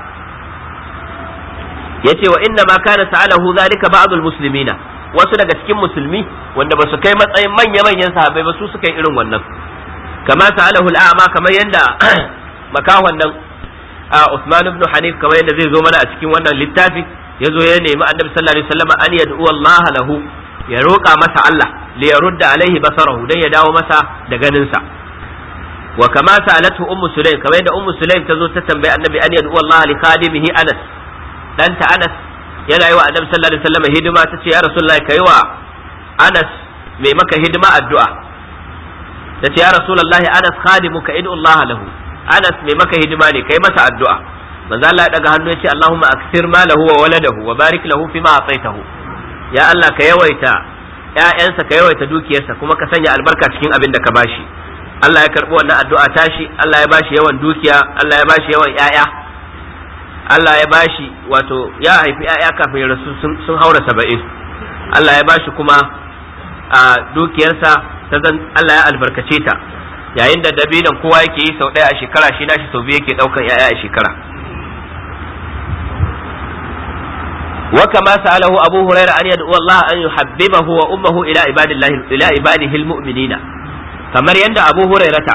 yace wa inna ma kana sa'alahu zalika ba'dul muslimina wasu daga cikin musulmi wanda ba su kai matsayin manya manyan sahabbai ba su suka yi irin wannan kama sa'alahu al'ama kamar yanda makawan nan Usman ibn Hanif kamar yanda zai zo mana a cikin wannan littafi ya zo ya nemi annabi sallallahu alaihi wasallam an yad'u Allah lahu ya roƙa masa Allah li yarudda alaihi basarahu dan ya dawo masa da ganin sa wa kama sa'alatu ummu sulaim kamar yadda ummu sulaim ta zo ta tambayi annabi an yad'u Allah li khadimihi Anas danta Anas yana yi wa annabi sallallahu alaihi wasallam hidima ta ce ya rasulullahi kai wa Anas mai maka hidima addu'a ta ce ya rasulullahi Anas khadimuka id'u Allah lahu Anas mai maka hidima ne kai masa addu'a manzo Allah ya daga hannu ya ce Allahumma aksir malahu wa waladahu wa barik lahu fima ataitahu ya Allah ka yawaita ƴaƴansa ka yawaita dukiyarsa kuma ka sanya albarka cikin abin da ka bashi Allah ya karbi wannan addu'a tashi Allah ya bashi yawan dukiya Allah ya bashi yawan ƴaƴa Allah ya bashi wato ya haifi ƴaƴa kafin ya rasu sun haura saba'in Allah ya bashi kuma a dukiyarsa ta zan Allah ya albarkace ta yayin da dabinan kowa yake yi sau ɗaya a shekara shi nashi sau biyu yake ɗaukan ƴaƴa a shekara وكما سأله أبو هريرة أن يدعو الله أن يحببه وأمه إلى عباد الله إلى عباده المؤمنين كما يند أبو هريرة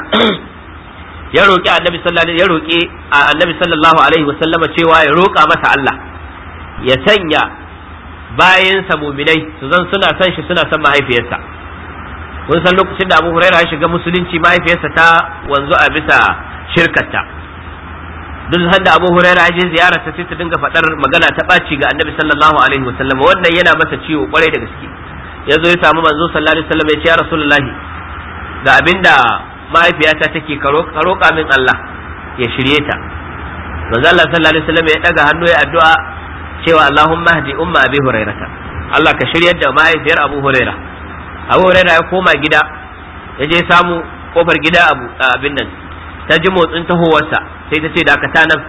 ya roƙi annabi sallallahu ya roƙi annabi sallallahu alaihi wa sallama cewa ya roƙa masa Allah ya sanya bayansa muminai su zan suna son shi suna son mahaifiyarsa kun san lokacin da Abu Hurairah ya shiga musulunci mahaifiyarsa ta wanzu a bisa shirkarta duk sanda Abu Hurairah ya je ziyara ta sai ta dinga faɗar magana ta ɓaci ga Annabi sallallahu alaihi wasallam wannan yana masa ciwo kwarai da gaske ya zo ya samu manzo sallallahu alaihi wasallam ya ce ya Rasulullahi ga abinda mahaifiyata take ka roƙa min Allah ya shirye ta manzo Allah sallallahu alaihi wasallam ya daga hannu ya addu'a cewa Allahumma hdi umma Abi Hurairah Allah ka shiryar da mahaifiyar Abu Hurairah Abu Hurairah ya koma gida ya je samu kofar gida abu abin nan ta ji motsin tahowarsa sai ta ce dakata nan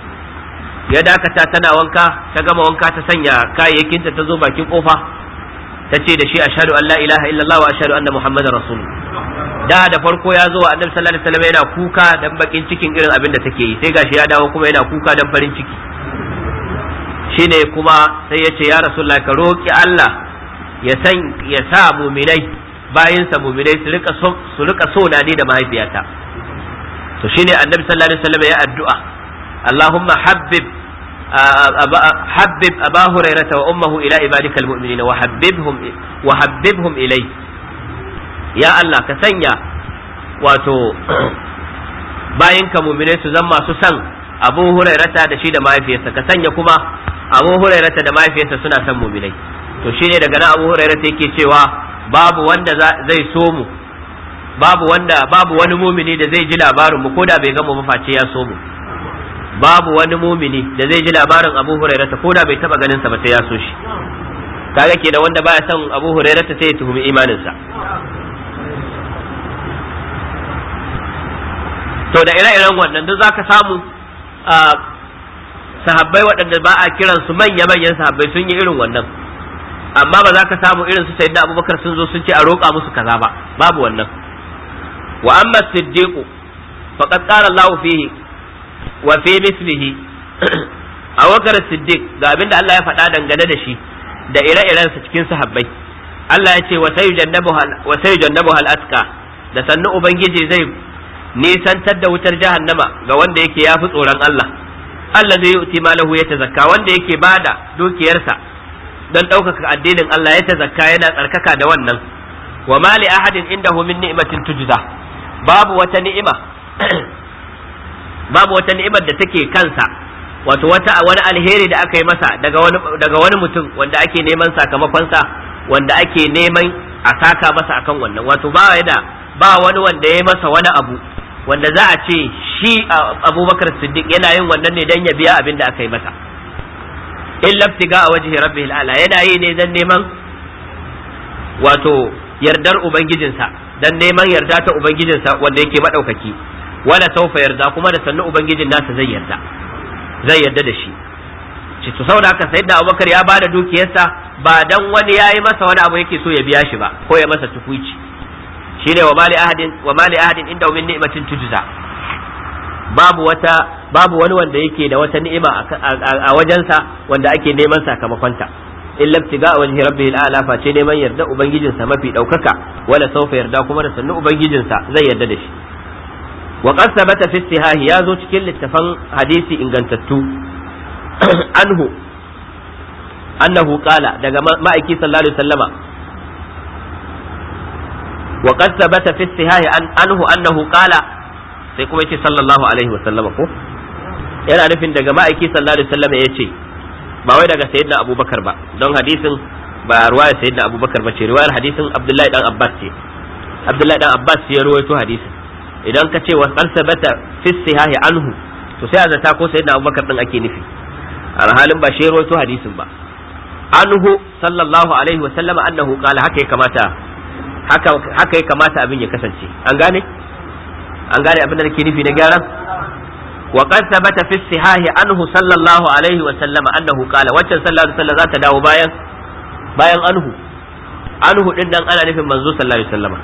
ya dakata tana wanka ta gama wanka ta sanya kayayyakinta ta zo bakin kofa ta ce da shi ashhadu an la ilaha illallah wa ashhadu anna muhammadar rasulullah da da farko ya zo wa annabi sallallahu alaihi wasallam yana kuka dan bakin cikin irin abin da take yi sai gashi ya dawo kuma yana kuka dan farin ciki shine kuma sai ya ce ya rasulullah ka roki Allah ya san ya sa muminai bayinsa muminai su rika so su rika so na ni da mahaifiyata to shine annabi sallallahu alaihi wasallam ya addu'a Allahumma habbib habbib aba hurairata wa ummuhu ila ibadika almu'minin wa habbibhum wa habbibhum ilay ya Allah ka sanya wato bayin ka mu'minai su zama masu san Abu Hurairata da shi da mahaifiyarsa ka sanya kuma Abu Hurairata da mahaifiyarsa suna san mu'minai to shine daga nan Abu Hurairata yake cewa babu wanda zai so mu babu wanda babu wani mumini da zai ji labarin mu koda bai gama mafaci ya so mu babu wani mumini da zai ji labarin Abu Hurairah ta koda bai taba ganin sa ba sai ya so shi kaga kenan wanda baya son Abu Hurairah ta sai ya tuhumi imanin sa to da ire-iren wannan duk zaka samu sahabbai waɗanda ba a kiran su manya-manyan sahabbai sun yi irin wannan amma ba za ka samu irin su sayyidina Abubakar sun zo sun ce a roƙa musu kaza ba babu wannan wa amma siddiqu faqad qala Allah fihi wa fi mislihi Abubakar Siddiq ga abinda Allah ya faɗa dangane da shi da ire-iren sa cikin sahabbai Allah ya ce wa sayujannabu hal atqa da sannu ubangiji zai nisantar da wutar jahannama ga wanda yake yafi tsoron Allah Allah zai yuti malahu ya tazakka wanda yake bada dukiyarsa don ɗaukaka addinin Allah ya tazakka yana tsarkaka da wannan wa ma li ahadin indahu min ni'matin tujza babu wata ni'ima babu wata ni'imar da take kansa wato wata wani alheri da aka yi masa daga wani daga wani mutum wanda ake neman sakamakonsa wanda ake neman a saka masa akan wannan wato ba da ba wani wanda ya yi masa wani abu wanda za a ce shi abubakar siddiq yana yin wannan ne dan ya biya abin da aka yi masa in laftiga a wajhi rabbihil ala yana yi ne dan neman wato yardar ubangijinsa dan neman yarda ta ubangijinsa wanda yake madaukaki wala saufa yarda kuma da sannu ubangijin nasa zai yarda zai yarda da shi ce to saboda haka sayyidina abubakar ya bada dukiyarsa ba dan wani yayi masa wani abu yake so ya biya shi ba ko ya masa tukuici shine wa mali ahadin wa mali ahadin inda min ni'matin tujza babu wata babu wani wanda yake da wata ni'ima a wajensa wanda ake neman sakamakonta illa ibtiga wajhi rabbihil a'la fa ce neman yarda ubangijinsa mafi daukaka wala saufa yarda kuma da sannu ubangijinsa zai yarda da shi wa qad sabata fi istihahi ya zo cikin littafan hadisi ingantattu anhu annahu qala daga ma'aiki sallallahu alaihi wasallama wa qad sabata fi istihahi anhu annahu qala sai kuma yace sallallahu alaihi wasallama ko yana nufin daga ma'aiki sallallahu alaihi wasallama yace ba wai daga sayyidina abubakar ba don hadisin ba ruwayar sayyidina abubakar ba ce ruwayar hadisin abdullahi dan abbas ce abdullahi dan abbas ya ruwaito hadisin idan ka ce wa sabata fi sihahi anhu to sai a zata ko sayyidina abubakar din ake nufi a halin ba shi ruwaito hadisin ba anhu sallallahu alaihi wa sallama annahu qala haka ya kamata haka haka ya kamata abin ya kasance an gane an gane abin da nake nufi na gyaran wa qad thabata fi sihahi anhu sallallahu alaihi wa sallama annahu qala waccan sallallahu alaihi wasallam za ta dawo bayan bayan anhu anhu din nan ana nufin manzo sallallahu alaihi wasallama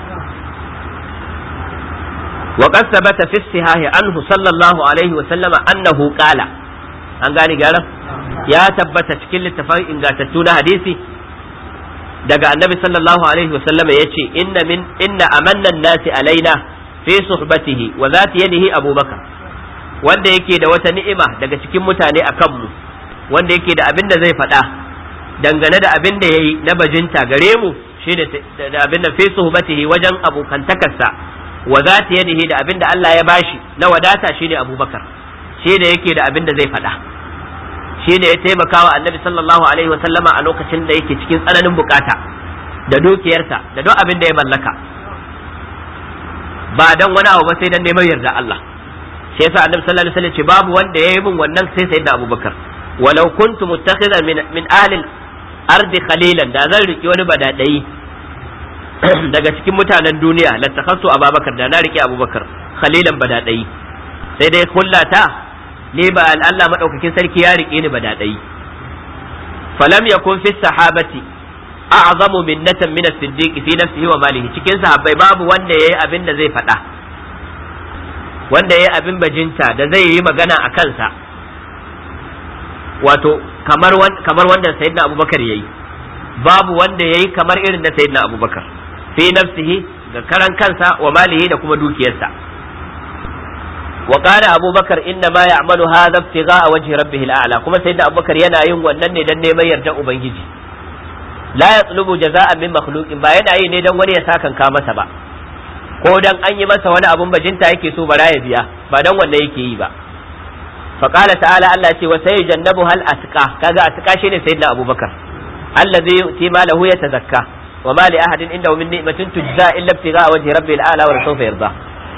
wa qad thabata fi sihahi anhu sallallahu alaihi wa sallama annahu qala an gane gyaran ya tabbata cikin littafin ingantattu na hadisi daga annabi sallallahu alaihi wasallama ya ce inna min inna amannan nasi alaina fi suhbatihi wa zati yadihi abubakar wanda yake da wata ni'ima daga cikin mutane a kanmu wanda yake da abin da zai faɗa dangane da abin da yayi na bajinta gare mu shine da abin da fi suhbatihi wajen abokantakarsa wa zati yadihi da abin da Allah ya bashi na wadata shine abubakar shi da yake da abin da zai faɗa shi ne ya taimaka wa annabi sallallahu alaihi wasallama a lokacin da yake cikin tsananin bukata da dukiyarsa da duk abin da ya mallaka ba dan wani abu ba sai dan neman yarda Allah shi yasa annabi sallallahu alaihi wasallam ce babu wanda yayi min wannan sai sayyidina Abubakar walau kuntu muttakhidan min min ahli ardi khalilan da zan riki wani badadai daga cikin mutanen duniya lattakhasu Abubakar da na riki Abubakar khalilan badadai sai dai kullata ni ba Allah madaukakin sarki ya rike ni ba dadai falam yakun fi sahabati a'zamu minnatan min as-siddiq fi nafsihi wa malihi cikin sahabbai babu wanda yayi abin da zai faɗa wanda yayi abin bajinta da zai yi magana a kansa wato kamar kamar wanda sayyidina abubakar yayi babu wanda yayi kamar irin da sayyidina abubakar fi nafsihi ga karan kansa wa malihi da kuma dukiyarsa وقال أبو بكر إنما يعمل هذا ابتغاء وجه ربه الأعلى كما سيدنا أبو بكر ينا ين ونن دن ما يرجع أبنجي لا يطلب جزاء من مخلوق با yana yi ne dan wani ya sakan ka masa ba ko dan an yi masa wani abun bajinta yake so bara ya biya ba dan wanda yake yi ba fa qala ta'ala Allah ce wa sayyidannabu hal atqa kaga atqa shine sayyidina Abu Bakar allazi yu'ti malahu yatazakka wa ma li ahadin indahu min ni'matin tujza illa ibtigha'a wajhi rabbil a'la wa sawfa yarda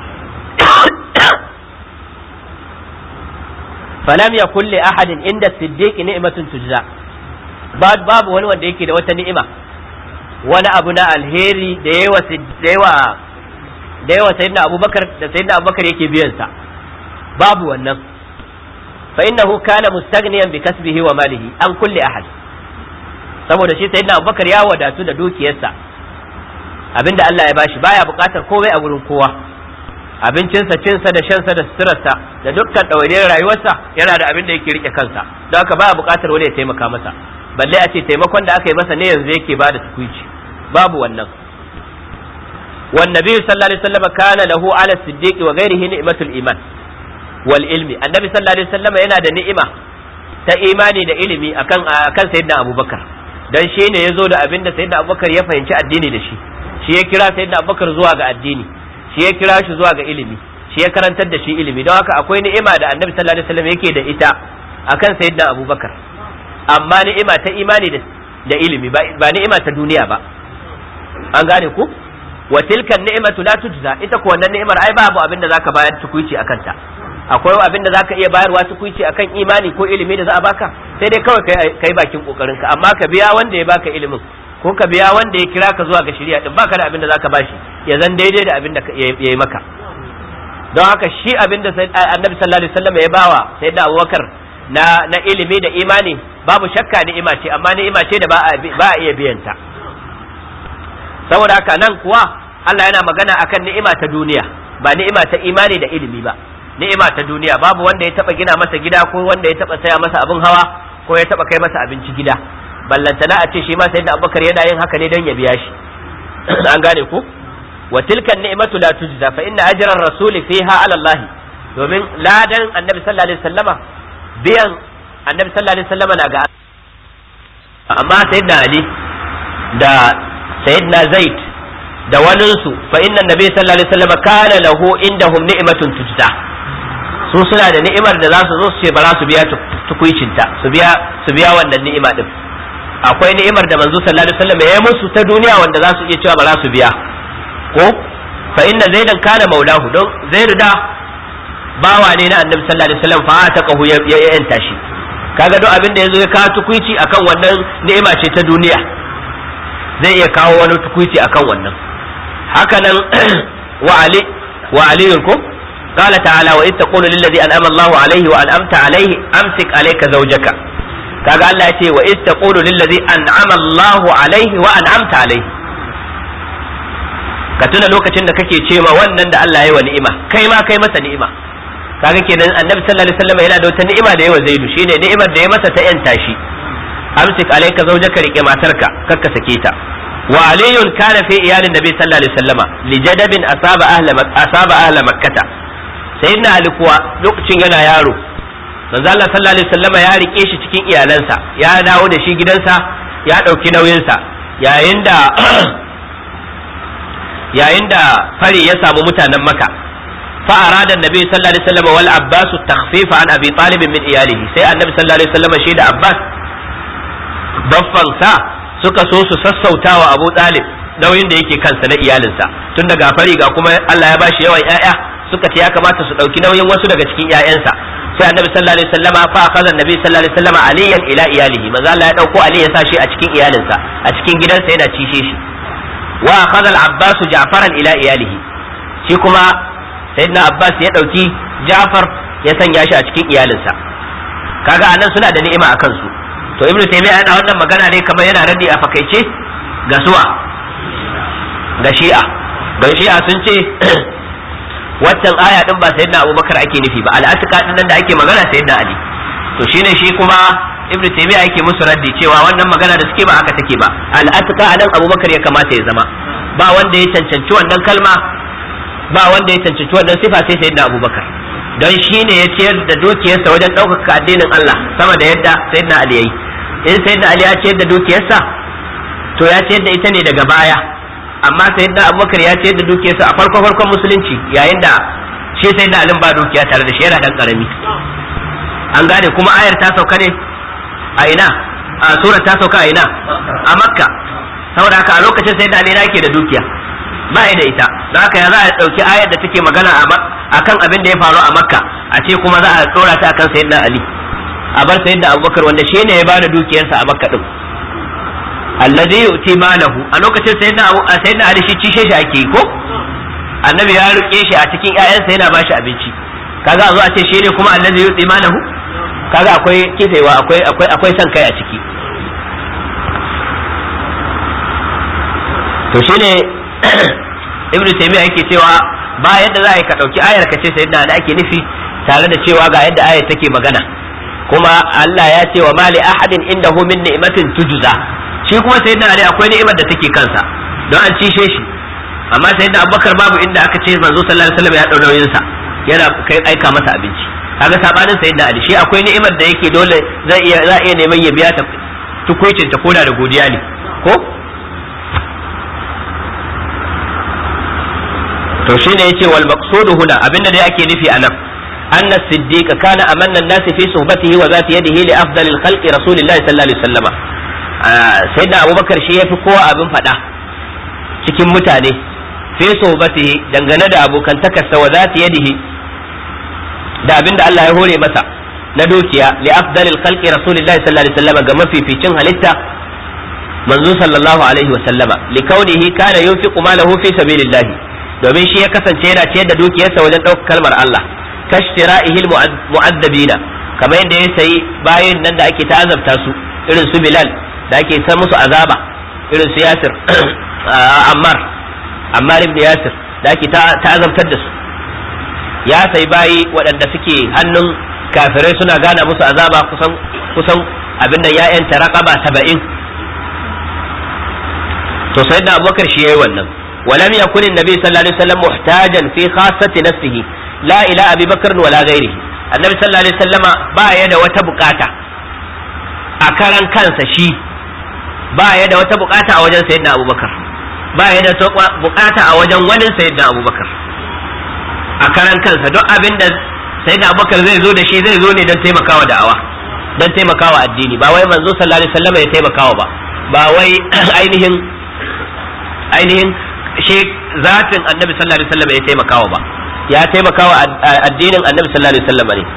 falam ya kulle ahadin inda siddiqi ni'matun tujza babu wani wanda yake da wata ni'ima wani abu na alheri da yawa da yawa da yawa sayyidina abubakar da sayyidina abubakar yake biyan sa babu wannan fa innahu kana mustaghniyan bi kasbihi wa malihi an kulli ahad saboda shi sayyidina abubakar ya wadatu da dukiyarsa abinda Allah ya bashi baya bukatar komai a gurin kowa abincinsa cinsa da shansa da suturarsa da dukkan ɗawainiyar rayuwarsa yana da abin da yake rike kansa don haka baya buƙatar wani ya taimaka masa balle a ce taimakon da aka yi masa ne yanzu yake bada tukuici babu wannan wan nabi sallallahu alaihi wasallam kana lahu ala siddiq wa ghairihi ni'matul iman wal ilmi annabi sallallahu alaihi wasallam yana da ni'ima ta imani da ilimi akan akan sayyidina abubakar dan shi ne yazo da abin da sayyidina abubakar ya fahimci addini da shi shi ya kira sayyidina abubakar zuwa ga addini shi ya kira shi zuwa ga ilimi shi ya karantar da shi ilimi don haka akwai ni'ima da annabi sallallahu alaihi wasallam yake da ita akan sayyidina abubakar amma ni'ima ta imani da ilimi ba ni'ima ta duniya ba an gane ku wa tilka ni'matu la tujza ita ko wannan ni'imar ai babu abin da zaka bayar tukuici akan ta akwai abin da zaka iya bayarwa tukuici akan imani ko ilimi da za a baka sai dai kawai kai bakin kokarin ka amma ka biya wanda ya baka ilimin ko ka biya wanda ya kira ka zuwa ga shari'a din baka da abin da zaka bashi ya zan daidai da abin da ya yi maka don haka shi abin da annabi sallallahu alaihi wasallam ya bawa sai da abubakar na na ilimi da imani babu shakka ni'ima ce amma ni'ima ce da ba a iya biyan ta saboda haka nan kuwa Allah yana magana akan ni'ima ta duniya ba ni'ima ta imani da ilimi ba ni'ima ta duniya babu wanda ya taba gina masa gida ko wanda ya taba saya masa abin hawa ko ya taba kai masa abinci gida ballantana a ce shi ma sayyidina Abubakar yana yin haka ne don ya biya shi an gane ku wa tilkan ni'matu la tujza fa inna ajran rasuli fiha ala Allah domin ladan annabi sallallahu alaihi wasallama biyan annabi sallallahu alaihi wasallama na ga amma sayyidina Ali da sayyidina Zaid da waninsu fa inna annabi sallallahu alaihi wasallama kana lahu indahum ni'matun tujza su suna da ni'imar da za su zo su ce ba za su biya tukuicinta su biya su biya wannan ni'ima din akwai ni'imar da manzo sallallahu alaihi wasallam ya yi musu ta duniya wanda za su iya cewa ba za su biya ko fa inna zaidan kana maulahu don zaidu da bawa ne na annabi sallallahu alaihi wasallam fa ta kahu ya yanta shi kaga duk abin da yazo ya kawo tukuici akan wannan ni'ima ce ta duniya zai iya kawo wani tukuici akan wannan haka nan wa ali wa aliyun ko قال تعالى وإذ تقول للذي أنعم الله عليه وأنعمت عليه أمسك عليك زوجك kaga Allah ya ce wa iz taqulu lil ladzi an'ama Allahu alaihi wa an'amta alaihi ka tuna lokacin da kake cewa wannan da Allah ya yi wa ni'ima kai ma kai masa ni'ima kaga kenan annabi sallallahu alaihi wasallam yana da wata ni'ima da yawa zaidu shine ni'imar da ya masa ta yanta shi amsik alayka zawjaka rike matarka kakka sake ta wa aliyun kana fi iyalin nabi sallallahu alaihi wasallama li jadabin asaba ahla asaba ahla makkah sayyidina ali kuwa lokacin yana yaro manzo Allah sallallahu alaihi wasallama ya rike shi cikin iyalansa ya dawo da shi gidansa ya dauki nauyinsa yayin da yayin da fari ya samu mutanen maka fa arada annabi sallallahu alaihi wasallam wal abbas takhfif an abi talib min iyalihi sai annabi sallallahu alaihi wasallam shi da abbas baffan sa suka so su sassautawa abu talib nauyin da yake kansa na iyalinsa tun daga fari ga kuma Allah ya bashi yawan ƴaƴa suka ce ya kamata su dauki nauyin wasu daga cikin ƴaƴansa sai annabi sallallahu alaihi wasallama fa akhadha annabi sallallahu alaihi wasallama aliyan ila iyalihi manzo Allah ya dauko ali ya sa shi a cikin iyalinsa a cikin gidansa yana cishe shi wa akhadha al-abbas ja'faran ila iyalihi shi kuma sayyidina abbas ya dauki ja'far ya sanya shi a cikin iyalinsa kaga anan suna da ni'ima a kansu to ibnu taymiya yana wannan magana ne kamar yana raddi a fakaice ga suwa ga shi'a don shi'a sun ce waccan aya din ba sayyidina abubakar ake nufi ba al'atika din nan da ake magana sayyidina ali to shine shi kuma ibnu taymiya yake musu raddi cewa wannan magana da suke ba haka take ba al'atika anan abubakar ya kamata ya zama ba wanda ya cancanci wannan kalma ba wanda ya cancanci wannan sifa sai sayyidina abubakar don shi ne ya ciyar da dukiyarsa wajen ɗaukaka addinin Allah sama da yadda sayyidina ali yayi in sayyidina ali ya ciyar da dukiyarsa to ya ciyar da ita ne daga baya amma sayyidina abubakar ya ciyar da dukiyarsa a farko farkon musulunci yayin da shi sayyidina ali ba dukiya tare da shi yana dan karami an gane kuma ayar ta sauka ne a ina a sura ta sauka a ina a makka saboda haka a lokacin sayyidina ali yake da dukiya ba da ita don haka ya za a ɗauki ayar da take magana a kan abin da ya faru a makka a ce kuma za a tsora ta akan sayyidina ali a bar sayyidina abubakar wanda shi ne ya bada dukiyarsa a makka din alladhi yu'ti malahu a lokacin sayyidina abu sayyidina ali shi cishe shi ake yi ko annabi ya rike shi a cikin ƴaƴansa yana ba shi abinci kaga a zo a ce shi ne kuma alladhi yu'ti malahu kaga akwai kifewa akwai akwai akwai san kai a ciki to shine ibn taymiya yake cewa ba yadda za a yi ka ɗauki ayar ka ce sayyidina da ake nufi tare da cewa ga yadda ayar take magana kuma Allah ya ce wa mali ahadin indahu min ni'matin tujza shi kuma sayyidina ali akwai ni'imar da take kansa don an cishe shi amma sayyidina abubakar babu inda aka ce manzo sallallahu alaihi wasallam ya dau nauyin sa yana kai aika masa abinci kaga sabanin sayyidina ali shi akwai ni'imar da yake dole zai iya za iya neman ya biya ta tukuicin ta koda da godiya ne ko to shine yace wal maqsudu huna abinda dai ake nufi anan anna siddiq kana amanna an-nas fi suhbatihi wa zati yadihi li afdal al-khalqi rasulillahi sallallahu alaihi wasallam sayyidina abubakar shi yafi kowa abin fada cikin mutane fi suhbatihi dangane da abokantakarsa wa zati yadihi da abinda Allah ya hore masa na dukiya li afdal al-khalqi rasulillahi sallallahu alaihi wasallam ga mafificin halitta manzo sallallahu alaihi wasallama li kaunihi kana yunfiqu malahu fi sabilillahi domin shi ya kasance yana ciyar da dukiyarsa wajen ɗaukar kalmar Allah kashtiraihil mu'addabina kamar yadda ya sayi bayan nan da ake ta'azabta su irin su Bilal da ake san musu azaba irin su Yasir Ammar Ammar ibn Yasir da ake ta'azabtar da su ya sayi bayi waɗanda suke hannun kafirai suna gana musu azaba kusan kusan abin da ya yanta raqaba 70 to sayyidina Abubakar shi yayi wannan ولم يكن النبي صلى الله عليه وسلم محتاجا في خاصة نفسه لا إلى أبي بكر ولا غيره النبي صلى الله عليه وسلم با يد وتبقاتا أكرن كان شي با يد وتبقاتا أوجن سيدنا أبو بكر با يد بقاتا أوجن ولن سيدنا أبو بكر أكرن كان دو أبن سيدنا أبو بكر زي زود شي زي زوني دون تيمكاوا دعوة don taimakawa addini ba wai manzo sallallahu alaihi wasallam ya taimakawa ba ba wai ainihin ainihin shi zatin annabi sallallahu alaihi wasallam ya taimakawa ba ya taimakawa addinin annabi sallallahu alaihi wasallam ne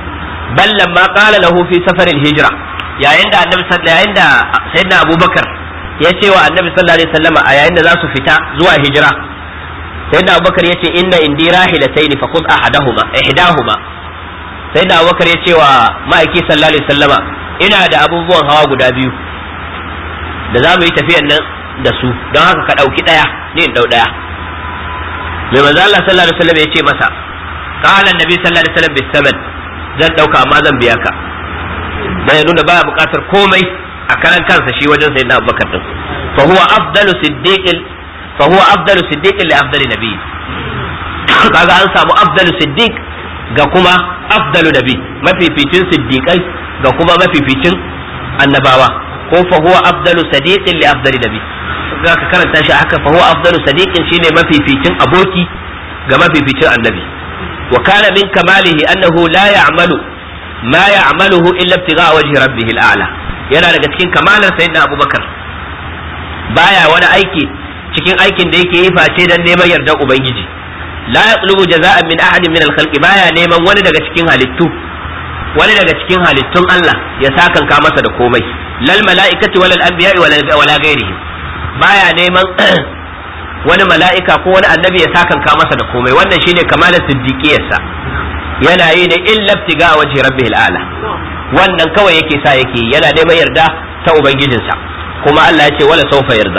bal lamma qala lahu fi safar al-hijra yayin da annabi yayin da sayyidina abubakar ya ce wa annabi sallallahu alaihi wasallama a yayin da za su fita zuwa hijira sayyidina abubakar ya ce inna indi rahilatayn fa khudh ahadahuma ihdahuma sayyidina abubakar ya ce wa ma'aiki sallallahu alaihi wasallama ina da abubuwan hawa guda biyu da za mu yi tafiyan nan da su don haka ka ɗauki ɗaya ni in ɗau ɗaya mai manzo Allah sallallahu alaihi wasallam ya ce masa qala annabi sallallahu alaihi wasallam bisaman zan ɗauka amma zan biya ka dan ya nuna baya buƙatar komai a karan kansa shi wajen sayyidina Abubakar din fa huwa afdalu siddiqil fa huwa afdalu siddiqil li afdali nabi kaga an samu afdalu siddiq ga kuma afdalu nabi mafificin siddiqai ga kuma mafificin annabawa ko fa huwa afdalu sadiqin li afdali nabi za ka karanta shi haka fa huwa afdalu sadiqin shine mafificin aboki ga mafificin annabi wa kana min kamalihi annahu la ya'malu ma ya'maluhu illa ibtigha'a wajhi rabbih al'ala yana daga cikin kamalar sayyidina abubakar baya wani aiki cikin aikin da yake yi face dan neman yardar ubangiji la yatlubu jaza'an min ahadin min al-khalqi baya neman wani daga cikin halittu wani daga cikin halittun Allah ya sakanka masa da komai lal mala'ikati walal anbiya'i wala ghairihim baya neman wani mala'ika ko wani annabi ya sakanka masa da komai wannan shine kamalar siddiqiyarsa yana yi ne illa ibtiga wajhi rabbihil ala wannan kawai yake sa yake yana neman yarda ta ubangijinsa kuma Allah ya ce wala sawfa yarda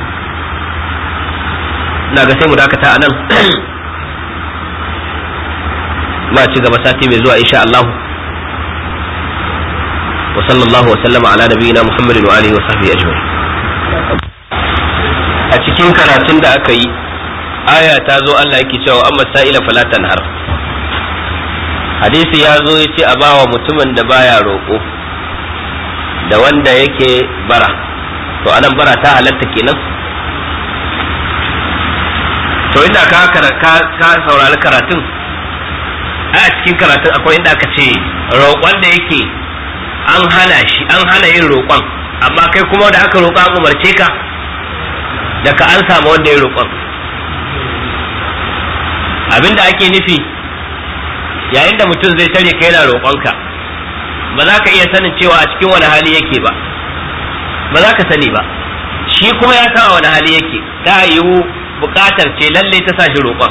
ina ga sai mu dakata anan ma ci gaba sati mai zuwa insha Allah wa sallallahu wa sallama ala nabiyyina Muhammadin wa alihi wa sahbihi ajma'in a cikin karatun da aka yi aya ta zo Allah yake cewa amma sa'ila fala tanhar hadisi ya zo ya ce a bawa mutumin da baya roƙo da wanda yake bara to anan bara ta halatta kenan to inda ka ka saurari karatun a cikin karatun akwai inda aka ce roƙon da yake an hana shi an hana yin roƙon amma kai kuma da aka roƙa an umarce ka da ka an samu wanda ya roƙon abinda ake nufi yayin da mutum zai tare ka yana roƙonka ba za ka iya sanin cewa a cikin wani hali yake ba ba za ka sani ba shi kuma ya san a wani hali yake ta yiwu buƙatar ce lalle ta sa shi roƙon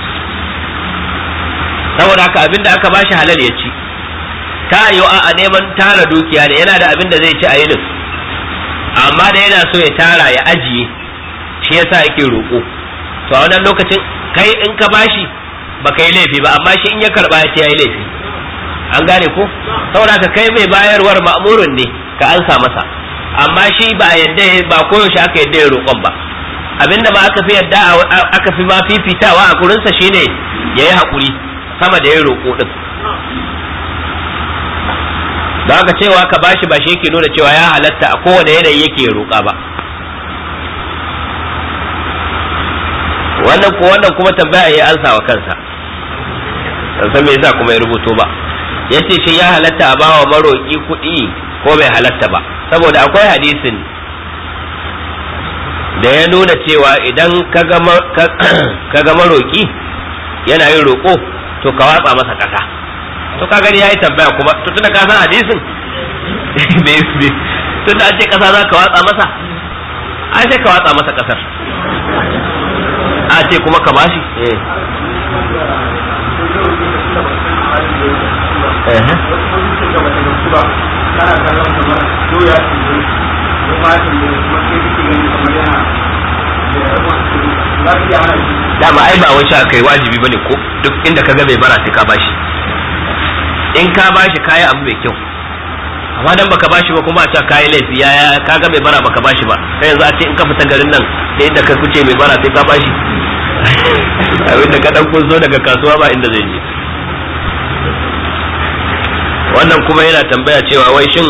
saboda haka abinda aka bashi halal ya ci ta yiwu a neman tara dukiya ne yana da abin da zai ci a yinin amma da yana so ya tara ya ajiye shi yasa yake roƙo to a wannan lokacin kai in ka bashi baka yi laifi ba amma shi in ya karba ya ce yayi laifi an gane ko saboda ka kai mai bayarwar ma'murun ne ka ansa masa amma shi ba yadda ba koyaushe aka yadda ya roƙon ba abinda ma aka fi yadda aka fi ma fifitawa a kurinsa shine yayi haƙuri sama da ya roƙo din da haka cewa ka bashi ba shi yake nuna cewa ya halatta a kowane yanayi yake roƙa ba wannan ko wannan kuma tambaya ya ansa wa kansa san me yasa kuma ya rubuto ba yace shi ya halatta a bawa maroki kuɗi ko bai halatta ba saboda akwai hadisin da ya nuna cewa idan ka ga maroki yana yin roƙo to ka watsa masa ƙasa to ka gani yayi tambaya kuma to tunda ka san hadisin tunda an ce ƙasa za ka watsa masa ai sai ka watsa masa ƙasar a ce kuma ka bashi eh dama ai ba wai sha kai wajibi bane ko duk inda ka ga bai bara sai ka bashi in ka bashi kayi abu mai kyau amma dan baka bashi ba kuma a ce kayi laifi ya ka ga bai bara baka bashi ba sai yanzu a ce in ka fita garin nan da inda ka kuce mai bara sai ka bashi abinda ka dan kun zo daga kasuwa ba inda zai je wannan kuma yana tambaya cewa wai shin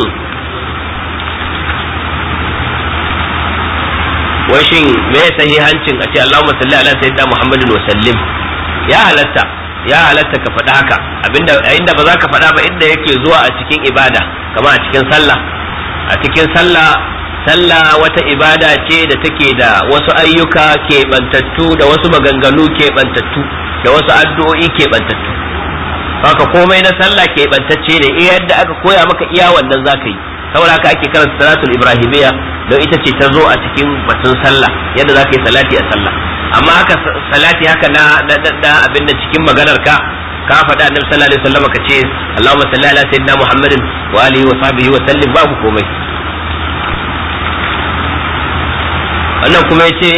wai shin me sahihancin a ce Allahumma salli ala sayyidina Muhammadin wa sallim ya halatta ya halatta ka faɗa haka abinda inda ba za ka faɗa ba inda yake zuwa a cikin ibada kamar a cikin sallah a cikin sallah sallah wata ibada ce da take da wasu ayyuka keɓantattu da wasu maganganu keɓantattu da wasu addu'o'i keɓantattu haka komai na sallah ke bantacce ne iya yadda aka koya maka iya wannan zaka yi saboda haka ake karanta salatul ibrahimiyya don ita ce ta zo a cikin batun sallah yadda zaka yi salati a sallah amma haka salati haka na na abin da cikin maganar ka ka faɗa annabi sallallahu alaihi wasallam ka ce Allahumma salli ala sayyidina Muhammadin wa alihi wa sahbihi wa sallim babu komai wannan kuma yace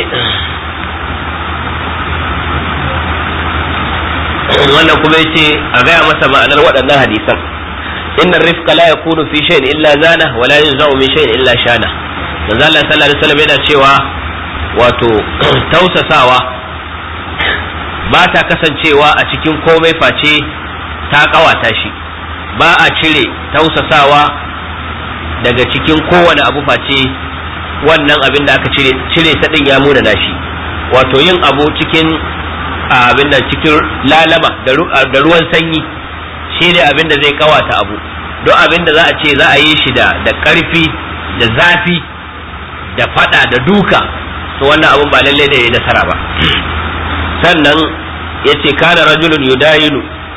wannan kuma yace a gaya masa ma'anar waɗannan hadisan inna rifqa la yakunu fi shay'in illa zana wa la yunza'u min shay'in illa shana manzo Allah sallallahu alaihi wasallam yana cewa wato tausasawa ba ta kasancewa a cikin komai face ta kawata shi ba a cire tausasawa daga cikin kowane abu face wannan abin da aka cire cire ta din ya muna shi wato yin abu cikin abin da cikin lalama da ruwan sanyi shi ne abin da zai kawata abu don abin da za a ce za a yi shi da da karfi da zafi da fada da duka to wannan abun ba lalle ne ya nasara ba sannan ya ce kana rajulun yudayinu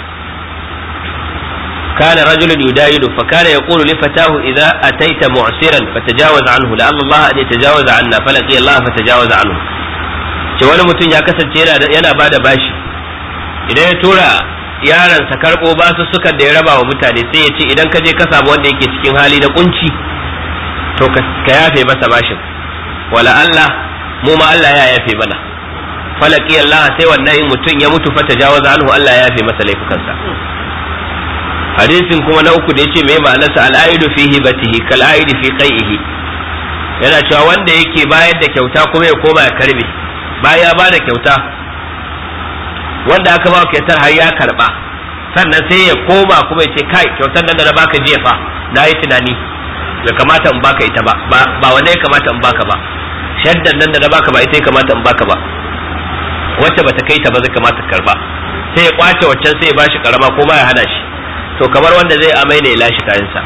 كان رجل يداين فكان يقول لفتاه إذا أتيت معسرا فتجاوز عنه لعل الله أن يتجاوز عنا فلقي الله فتجاوز عنه ce wani mutum ya kasance yana ba da bashi idan ya tura yaransa karɓo basu sukan da ya raba wa mutane sai ya ce idan ka je ka samu wanda yake cikin hali da kunci to ka yafe masa bashin wala Allah mu ma Allah ya yafe mana falaki Allah sai wannan mutum ya mutu fata jawaza anhu Allah ya yafe masa laifukansa hadisin kuma na uku da yace mai ma'anarsa al'aidu fi hibatihi kal aidi fi qai'ihi yana cewa wanda yake bayar da kyauta kuma ya koma ya karbe baya ba da kyauta wanda aka ba kyautar har ya karba sannan sai ya koma kuma ya ce kai kyautar nan da na baka jiya fa na yi tunani bai kamata in baka ita ba ba wanda ya kamata in baka ba shaddan nan da na baka ba ita ya kamata in baka ba wacce bata kai ta ba zai kamata karba sai ya kwace waccan sai ya bashi karama ko ma ya hana shi to kamar wanda zai amai ne ya lashe kayansa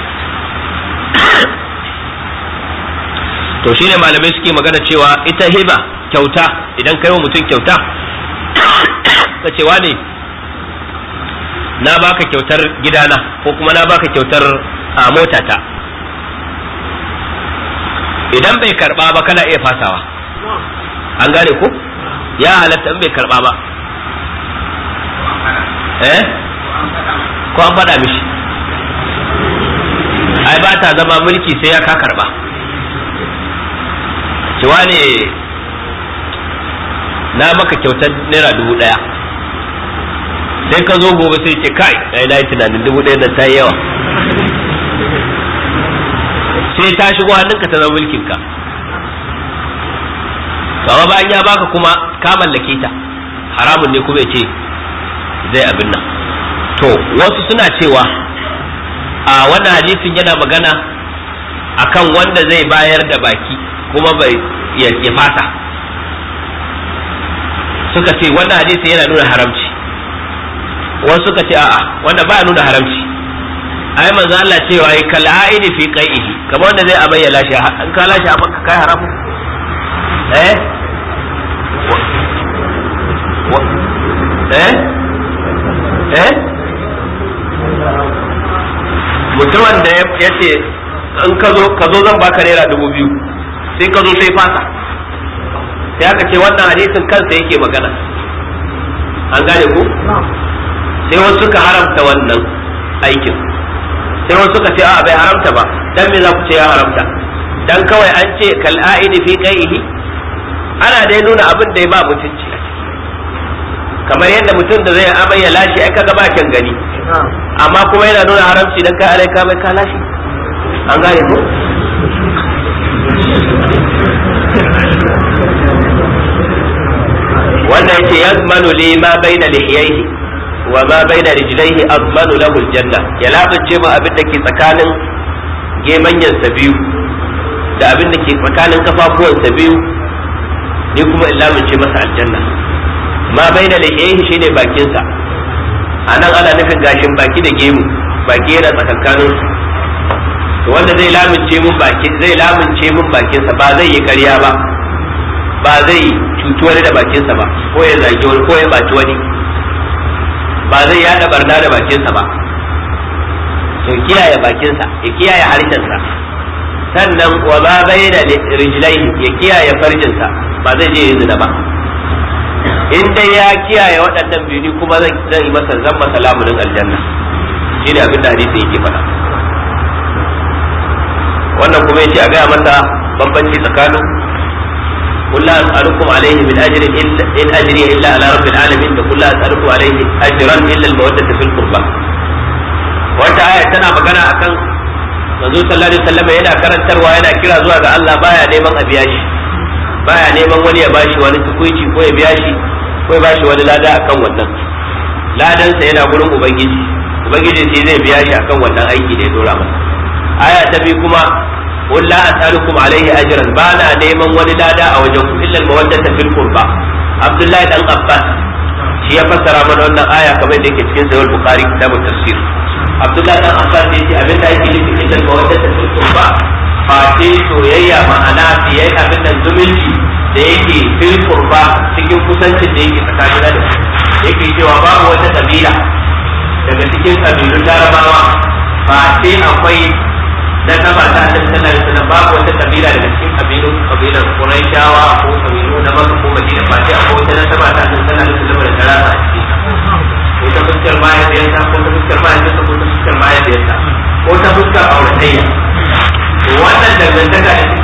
to shine malamai suke magana cewa ita hiba kyauta idan kai wa mutum kyauta ka cewa ne na baka kyautar gidana ko kuma na baka kyautar a motata idan bai karba ba kana iya fasawa an gane ko ya halatta in bai karba ba eh ko an faɗa mishi ai ba ta zama mulki sai ya ka karba cewa ne na maka kyautar naira dubu ɗaya sai ka zo gobe sai ce kai ai na yi tunanin dubu ɗaya nan ta yi yawa sai ta shigo hannunka ta zama mulkinka kama bayan ya baka kuma ka mallake ta haramun ne kuma ya ce zai abin nan to wasu suna cewa a wannan hadisin yana magana akan wanda zai bayar da baki kuma bai ya fasa suka ce wannan hadisi yana nuna haramci wasu suka ce a'a wanda ba nuna haramci ai manzo Allah cewa yi kal aidi fi qaihi kamar wanda zai abayya lashi an ka lashi amma ka kai haramu eh eh eh mutumin da ya ce in ka zo ka zo zan baka naira dubu biyu sai ka zo sai fasa sai aka ce wannan hadisin kansa yake magana an gane ku sai wasu suka haramta wannan aikin sai wasu suka ce a bai haramta ba dan me za ku ce ya haramta dan kawai an ce kal aidi fi qaihi ana dai nuna abin da ya ba mutunci kamar yadda mutum da zai amai ya lashe ai kaga bakin gani amma kuma yana nuna haramci dan kai alai ka mai ka lashe an gane ko wannan yake yazmanu li ma baina lihiyaihi wa ma baina rijlaihi azmanu lahu aljanna ya labace mu abin da ke tsakanin gemanyansa biyu da abin da ke tsakanin kafafuwansa biyu ni kuma in lamince masa aljanna ma baina lihiyaihi shine bakinsa anan ana nufin gashin baki da gemu baki yana tsakankanin to wanda zai lamince mun bakin zai lamince mun bakinsa ba zai yi ƙarya ba ba zai cuci wani da bakinsa ba ko ya zagi wani ko ya baci wani ba zai yada barna da bakinsa ba to kiyaye bakinsa ya kiyaye harshensa sannan wa ba bayyana rijlai ya kiyaye farjinsa ba zai je zina ba in dai ya kiyaye waɗannan biyu kuma zan yi masa zan masa lamunin aljanna shi ne abin da hadisi yake faɗa wannan kuma yace a gaya masa bambanci tsakanin قل لا أسألكم عليه من أجر إلا إن أجري إلا على رب العالمين قل لا أسألكم عليه أجرا إلا المودة في القربى wata aya tana magana akan manzo sallallahu alaihi wasallam yana karantarwa yana kira zuwa ga Allah baya neman a biya shi baya neman wani ya bashi wani tukuici ko ya biya shi ko ya bashi wani lada akan wannan ladan sa yana gurin ubangiji ubangiji sai zai biya shi akan wannan aiki da ya dora masa aya ta bi kuma qul la as'alukum alaihi ajran ba na neman wani lada a wajen ku illa al-mawaddata fil qurba abdullahi dan abbas shi ya fassara mana wannan aya kamar da yake cikin sahih bukhari kitabut tafsir abdullahi dan abbas ne ce abin da ake nufi illa mawaddata fil qurba fa ce soyayya ma'ana fiye abin da zumunci da yake fil qurba cikin kusancin da yake tsakanin da yake cewa babu wata kabila daga cikin kabilun larabawa fa ce akwai na saba ta annabi sallallahu alaihi wasallam babu wata kabila daga cikin kabilun kabilan quraishawa ko kabilu na makka ko madina fa ce akwai wata na saba ta annabi sallallahu alaihi wasallam da karama a cikin ko ta fuskar mahaifiyarsa ko ta fuskar mahaifiyarsa ko ta fuskar mahaifiyarsa ko ta fuskar auratayya to wannan dangantaka da